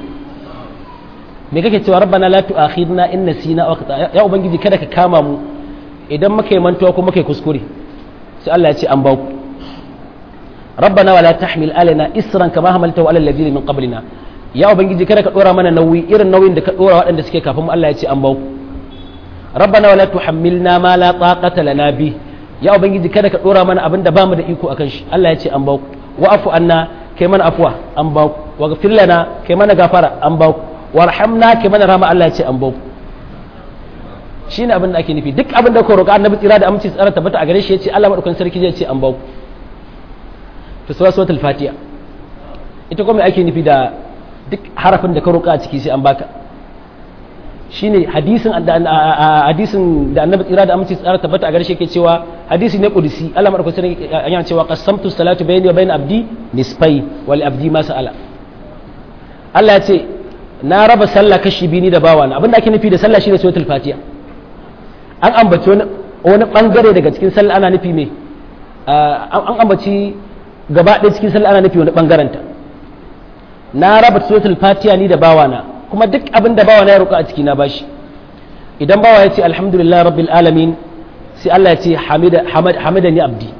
me kake cewa rabbana la tu'akhidna in nasina aw akhtana ya ubangiji kada ka kama mu idan muka yi mantuwa ko muka yi kuskure sai Allah ya ce an ba ku rabbana wala tahmil alaina isran kama hamaltahu ala alladhina min qablina ya ubangiji kada ka dora mana nauyi irin nauyin da ka dora waɗanda suke kafin mu Allah ya ce an ba ku rabbana wala tuhammilna ma la taqata lana bi ya ubangiji kada ka dora mana abin da bamu da iko akan shi Allah ya ce an ba ku wa'fu anna kai mana afwa an ba ku waghfir lana kai mana gafara an ba ku warhamna kai mana rahama Allah ya ce an ba ku shine abin da ake nufi duk abin da ka roƙa annabi tsira da aminci tsara tabbata a gare shi ya ce Allah madaukakin sarki zai ce an ba ku to sura suratul fatiha ita kuma ake nufi da duk harafin da ka roƙa a ciki sai an baka shine hadisin hadisin da annabi tsira da aminci tsara tabbata a garshe ke cewa hadisi ne kudusi Allah madaukakin sarki yana cewa qasamtu salatu bayni wa bayna abdi nisfai wal abdi ma sa'ala Allah ya ce na raba sallah kashi biyu ni da bawana abinda ake nufi da sallah shine suratul fatiha an ambaci wani wani bangare daga cikin sallah ana nufi me an ambaci gaba ɗaya cikin sallah ana nufi wani bangaren ta na raba suratul fatiha ni da bawana kuma duk abin da bawa na ya roƙa a ciki na bashi idan bawa ya ce alhamdulillah rabbil alamin sai Allah ya ce hamida ni abdi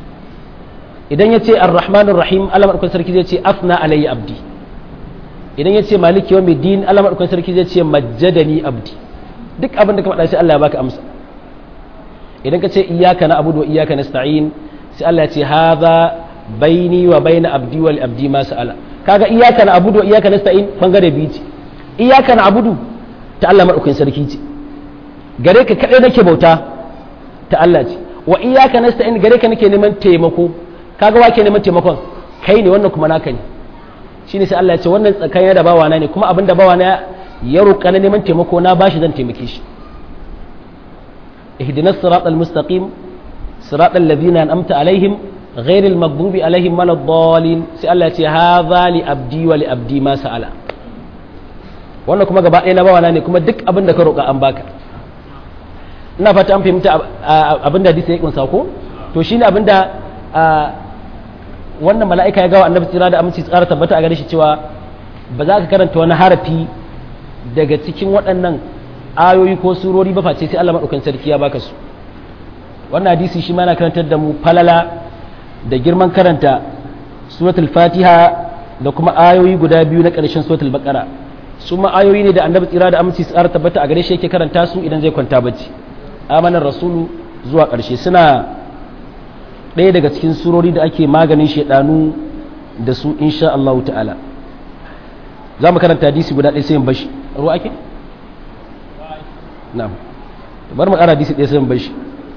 idan ya ce arrahmanir rahim Allah madaukakin sarki zai ce afna alayya abdi idan ya ce maliki yawmid din Allah madaukakin sarki zai ce majjadani abdi duk abin da ka faɗa sai Allah ya baka amsa idan ka ce iyyaka na'budu wa iyyaka nasta'in sai Allah ya ce hadha baini wa baina abdi wal abdi ma sa'ala kaga iyyaka na'budu wa iyyaka nasta'in bangare biyu ce iyaka na abudu ta Allah maɗaukakin sarki ce gare ka kaɗai nake bauta ta Allah ce wa iyaka nasta'in gare ka nake neman taimako kaga wa ke neman taimakon kai ne wannan kuma naka ne shine sai Allah ya ce wannan tsakanin da bawana ne kuma abin da bawana ya roƙa na neman taimako na bashi zan taimake shi ihdinas siratal mustaqim siratal ladzina an'amta alaihim ghairil maghdubi alaihim waladdallin sai Allah ya ce hadha li abdi wa li abdi ma sa'ala wannan kuma gaba ɗaya na bawana ne kuma duk abin da ka roƙa an baka ina fata an fahimta abin da hadisi ya kunsa ko to shine abin da wannan mala'ika ya gawa annabi tsira da aminci tsara tabbata a gare shi cewa ba za ka karanta wani harafi daga cikin waɗannan ayoyi ko surori ba face sai Allah madaukakin sarki ya baka su wannan hadisi shi ma na karantar da mu falala da girman karanta suratul fatiha da kuma ayoyi guda biyu na ƙarshen suratul baqara su ma ayoyi ne da annabi tsira da aminci tsara tabbata a gare shi yake karanta su idan zai kwanta bacci amanar rasulu zuwa ƙarshe suna ɗaya daga cikin surori da ake maganin shaidanu da su insha Allah ta'ala za mu karanta hadisi guda ɗaya sai in bashi ruwa ake na'am bar mu ƙara hadisi ɗaya sai in bashi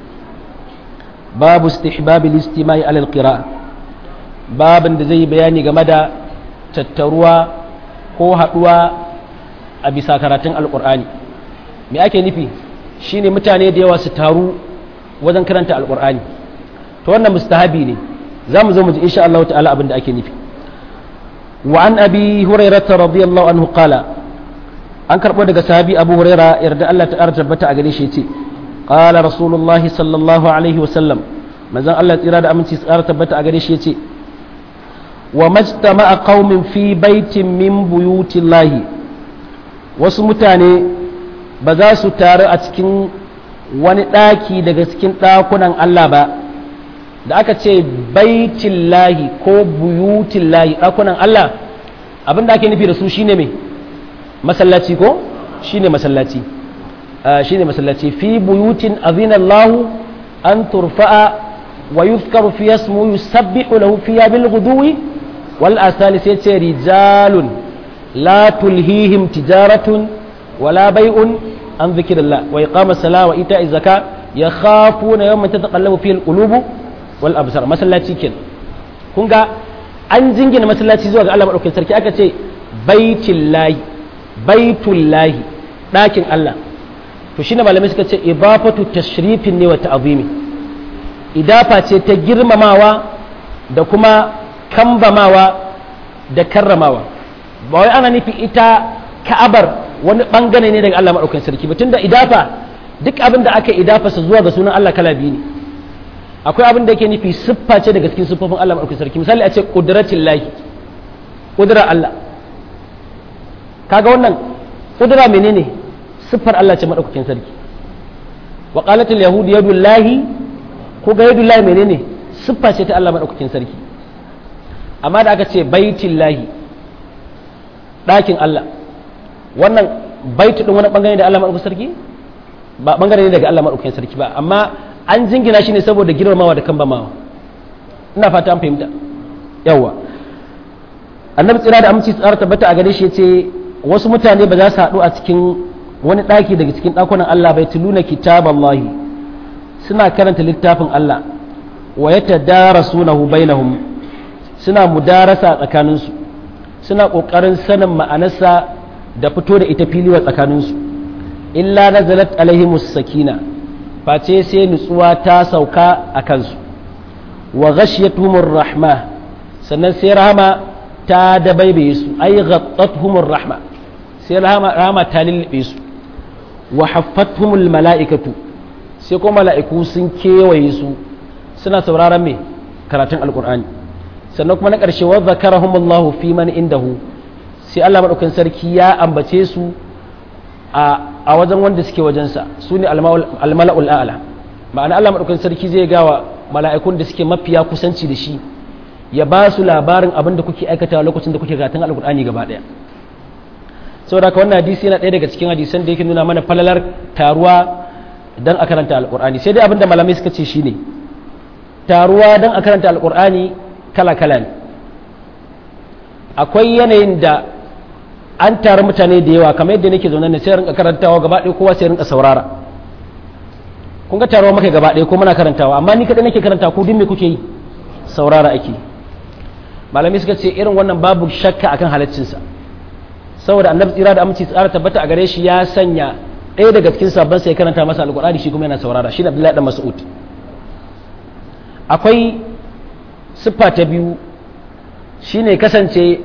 babu istihbabi listimai alal qira'a babin da zai yi bayani game da tattaruwa ko haɗuwa a bisa karatun alƙur'ani me ake nufi shine mutane da yawa su taru wajen karanta alƙur'ani to wannan mustahabi ne za mu zo mu ji insha Allah ta'ala abin da ake nufi wa an abi hurairah radiyallahu anhu qala an karbo daga sahabi abu huraira yarda Allah ta tabbata a gare shi yace qala rasulullahi sallallahu alaihi wa sallam manzon Allah tsira da aminci tsara tabbata a gare shi yace wa majtama'a qaumin fi baitin min buyutillahi wasu mutane ba za su taru a cikin wani ɗaki daga cikin ɗakunan Allah ba da aka ce baitin lahi ko buyutin lahi ɗakunan Allah abin da ake nufi da su shine mai masallaci ko shine masallaci shine masallaci fi buyutin azinallahu an turfa'a wa yuzkaru fi yasmu yusabbihu lahu fiha bil ghuduwi wal asali sai ce rijalun la tulhihim tijaratun wala bai'un an zikrillah wa iqamas sala wa ita'iz zaka yakhafuna yawman tataqallabu fihi al qulubu wal absar masallaci ken kun ga an jingina masallaci zuwa ga Allah madaukakin sarki aka ce baitillahi baitullahi ɗakin Allah to shine malamai suka ce idafatu tashrifin ne wa ta'zimi idafa ce ta girmamawa da kuma kambamawa da karramawa ba wai ana nufi ita ka'abar wani bangare ne daga Allah maɗaukakin sarki ba tunda idafa duk abin da aka idafa sa zuwa ga sunan Allah kala biyu ne akwai abin da yake nufi siffa ce daga cikin siffofin Allah maɗaukakin sarki misali a ce ƙudratin lahi ƙudura Allah kaga wannan ƙudura menene siffar Allah ce maɗaukakin sarki wa qalatul yahud yadullahi ko ga yadullahi menene siffa ce ta Allah maɗaukakin sarki amma da aka ce baitillahi ɗakin Allah wannan baitu ɗin wani ɓangare da Allah maɗaukakin sarki ba ɓangare ne daga Allah maɗaukakin sarki ba amma an jingina shi ne saboda girmamawa da kambamawa ina fata an fahimta yawwa annabi tsira da aminci tsara tabbata a gare shi yace wasu mutane ba za su haɗu a cikin wani ɗaki daga cikin ɗakunan Allah bai tuluna kitaballahi suna karanta littafin Allah wa yatadarasunahu bainahum suna mudarasa tsakaninsu suna ƙoƙarin sanin ma'anarsa da fito da ita fili wa tsakaninsu illa nazalat alaihimus sakina face sai nutsuwa ta sauka a kansu wa ghashiyatuhumur rahma sannan sai rahama ta dabaibaye su ai ghattatuhumur rahma sai rahama ta lullube su wa haffathumul mala'ikatu sai kuma mala'iku sun kewaye su suna sauraron me karatun alqur'ani sannan kuma na ƙarshe wa zakarahumullahu fi man indahu sai Allah madaukakin sarki ya ambace su a wajen wanda suke wajensa su ne almala'ul a'la ma'ana Allah madaukakin sarki zai gawa mala'ikun da suke mafiya kusanci da shi ya ba su labarin abin da kuke aikata lokacin da kuke karatun alkur'ani gaba daya saboda haka wannan hadisi yana ɗaya daga cikin hadisan da yake nuna mana falalar taruwa dan a karanta alkur'ani sai dai abin da malamai suka ce shine taruwa dan a karanta alkur'ani kala kala ne akwai yanayin da an taru mutane da yawa kamar yadda nake zaune ne sai rinka karantawa gaba ɗaya kowa sai rinka saurara kun ga taruwa maka gaba ɗaya ko muna karantawa amma ni kaɗai nake karanta ku duk me kuke yi saurara ake malamai suka ce irin wannan babu shakka akan halaccinsa saboda annabi tsira da aminci tsara tabbata a gare shi ya sanya ɗaya daga cikin sabon sai karanta masa alƙur'ani shi kuma yana saurara shi ne abdullahi dan mas'ud akwai siffa ta biyu shine kasance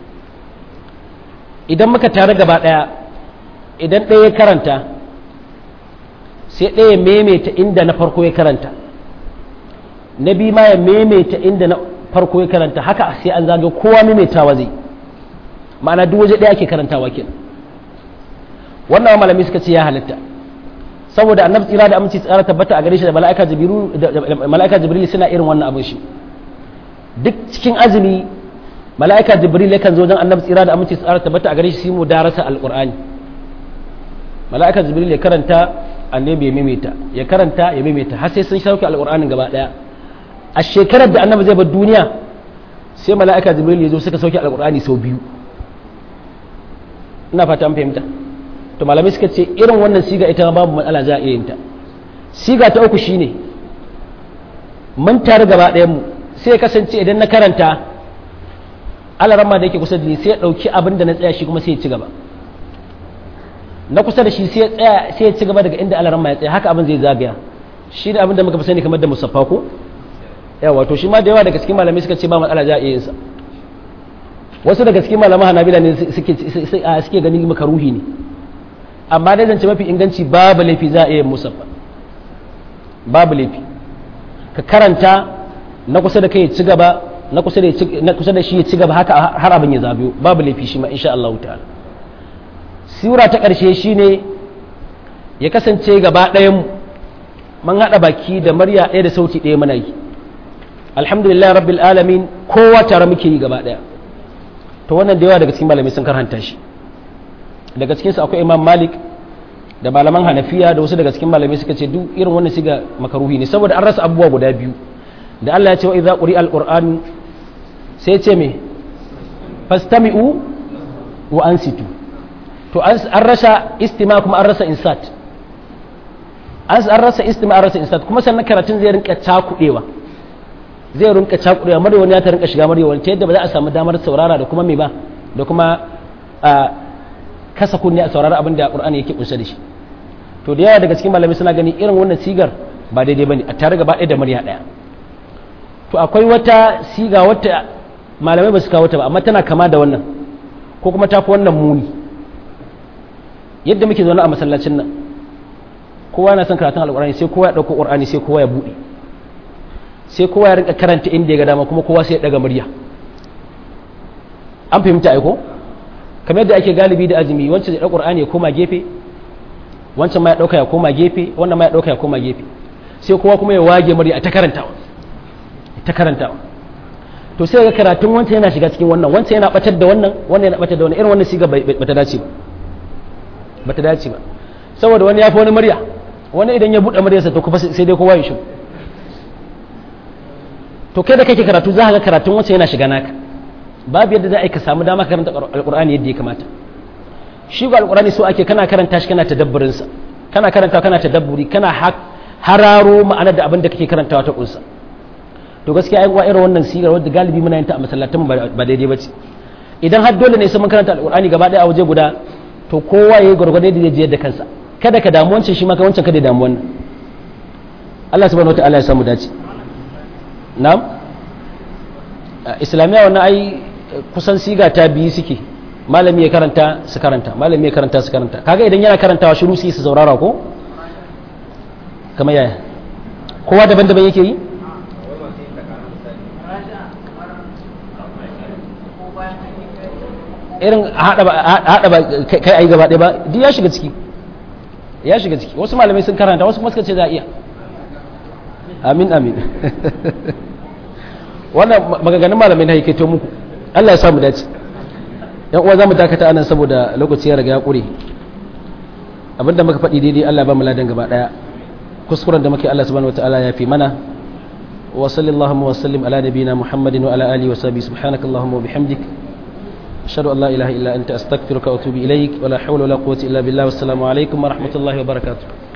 idan muka tare gaba ɗaya idan ɗaya ya karanta sai ɗaya maimaita inda na farko ya karanta na biyu ma ya maimaita inda na farko ya karanta haka sai an zaga kowa maimaitawa zai ma'ana duk waje ɗaya ake karantawa kenan wannan malami suka ce ya halitta saboda annabi tsira da aminci tsara tabbata a gare shi da mala'ika jibrilu da mala'ika jibril suna irin wannan abin shi duk cikin azumi mala'ika jibril yakan zo wajen annabi tsira da aminci tsara tabbata a gare shi mu darasa alqur'ani mala'ika jibril ya karanta annabi ya maimaita ya karanta ya maimaita har sai sun sauke alqur'anin gaba daya a shekarar da annabi zai bar duniya sai mala'ika jibril ya zo suka sauke alqur'ani sau biyu ina fata an fahimta to malamai suka ce irin wannan siga ita babu matsala za a iya yin ta siga ta uku shine mun tare gaba ɗayan mu sai kasance idan na karanta alaramma da yake kusa da ni sai ya ɗauki abin da na tsaya shi kuma sai ya ci gaba na kusa da shi sai ya tsaya sai ya ci gaba daga inda alaramma ya tsaya haka abin zai zagaya shi da abin da muka fi sani kamar da musaffa ko yawa to shi ma da yawa daga cikin malamai suka ce ba matsala za a iya yin sa wasu daga cikin malaman hanabila ne suke suke ganin makaruhi ne amma dai zance mafi inganci babu laifi za a iya musaffa babu laifi ka karanta na kusa da kai ci gaba na kusa da na kusa da shi ya ci gaba haka har abin ya zabiyo babu laifi shi ma insha Allah ta'ala sura ta karshe shine ya kasance gaba ɗayan mun haɗa baki da murya ɗaya da sauti ɗaya muna yi alhamdulillah rabbil alamin kowa tare muke yi gaba ɗaya to wannan da yawa daga cikin malamai sun karhanta shi daga cikinsu akwai imam malik da malaman hanafiya da wasu daga cikin malamai suka ce duk irin wannan siga makaruhi ne saboda an rasa abubuwa guda biyu da Allah ya ce wa idza quri alquran sai ce me fastami'u wa ansitu to an rasa istima kuma an rasa insat an rasa istima an rasa insat kuma sannan karatun zai rinka cakudewa zai rinka cakudewa mare wani ya ta rinka shiga mare wani ta yadda ba za a samu damar saurara da kuma me ba da kuma kasa kunne a saurari abin da qur'ani yake kunshe da shi to da yawa daga cikin malamai suna gani irin wannan sigar ba daidai bane a tare gaba ɗaya da murya ɗaya to akwai wata siga wata malamai ba su kawo ta ba amma tana kama da wannan ko kuma tafi wannan muni yadda muke zaune a masallacin nan kowa na son karatun alƙur'ani sai kowa ya ɗauko ƙur'ani sai kowa ya buɗe sai kowa ya rinka karanta inda ya ga dama kuma kowa sai ya ɗaga murya an fahimta aiko kamar yadda ake galibi da azumi wancan ya ɗauka ƙur'ani ya koma gefe wancan ma ya ɗauka ya koma gefe wannan ma ya ɗauka ya koma gefe sai kowa kuma ya wage murya a ta karantawa ta karantawa to sai ga karatun wancan yana shiga cikin wannan wancan yana batar da wannan wannan yana batar da wannan irin wannan siga bata dace ba bata dace ba saboda wani ya fi wani murya wani idan ya buɗe muryarsa to kuma sai dai kowa ya shi to kai da kake karatu za ka ga karatun wancan yana shiga naka babu yadda za a yi ka samu dama karanta alƙur'ani yadda ya kamata shi ga alƙur'ani so ake kana karanta shi kana tadabburinsa kana karanta kana tadabburi kana hararo ma'anar da abin da kake karantawa ta kunsa to gaskiya ai wa irin wannan sigar wadda galibi muna yin ta a masallatan ba daidai ba ce idan har dole ne sai mun karanta alƙur'ani gaba ɗaya a waje guda to kowa ya yi gwargwado da zai da kansa kada ka damu wancan shi ma ka wancan kada ya damu wannan Allah subhanahu wataala ya samu dace na'am islamiyya wannan ai kusan siga ta biyu suke malami ya karanta su karanta malami ya karanta su karanta kaga idan yana karantawa shiru su yi su saurara ko kamar yaya kowa daban-daban yake yi irin haɗa ba kai ayi gaba ɗaya ba duk ya shiga ciki ya shiga ciki wasu malamai sun karanta wasu kuma suka ce za a iya amin amin wannan maganganun malamai na haikaito muku Allah ya samu dace yan uwa za mu dakata anan saboda lokaci ya riga ya ƙure abinda muka faɗi daidai Allah ba mu ladan gaba ɗaya kuskuren da muke Allah subhanahu wataala ya fi mana wa sallallahu wa sallim ala nabiyina muhammadin wa ala alihi wa sahbihi subhanakallahumma wa bihamdik أشهد أن لا إله إلا أنت أستغفرك وأتوب إليك ولا حول ولا قوة إلا بالله والسلام عليكم ورحمة الله وبركاته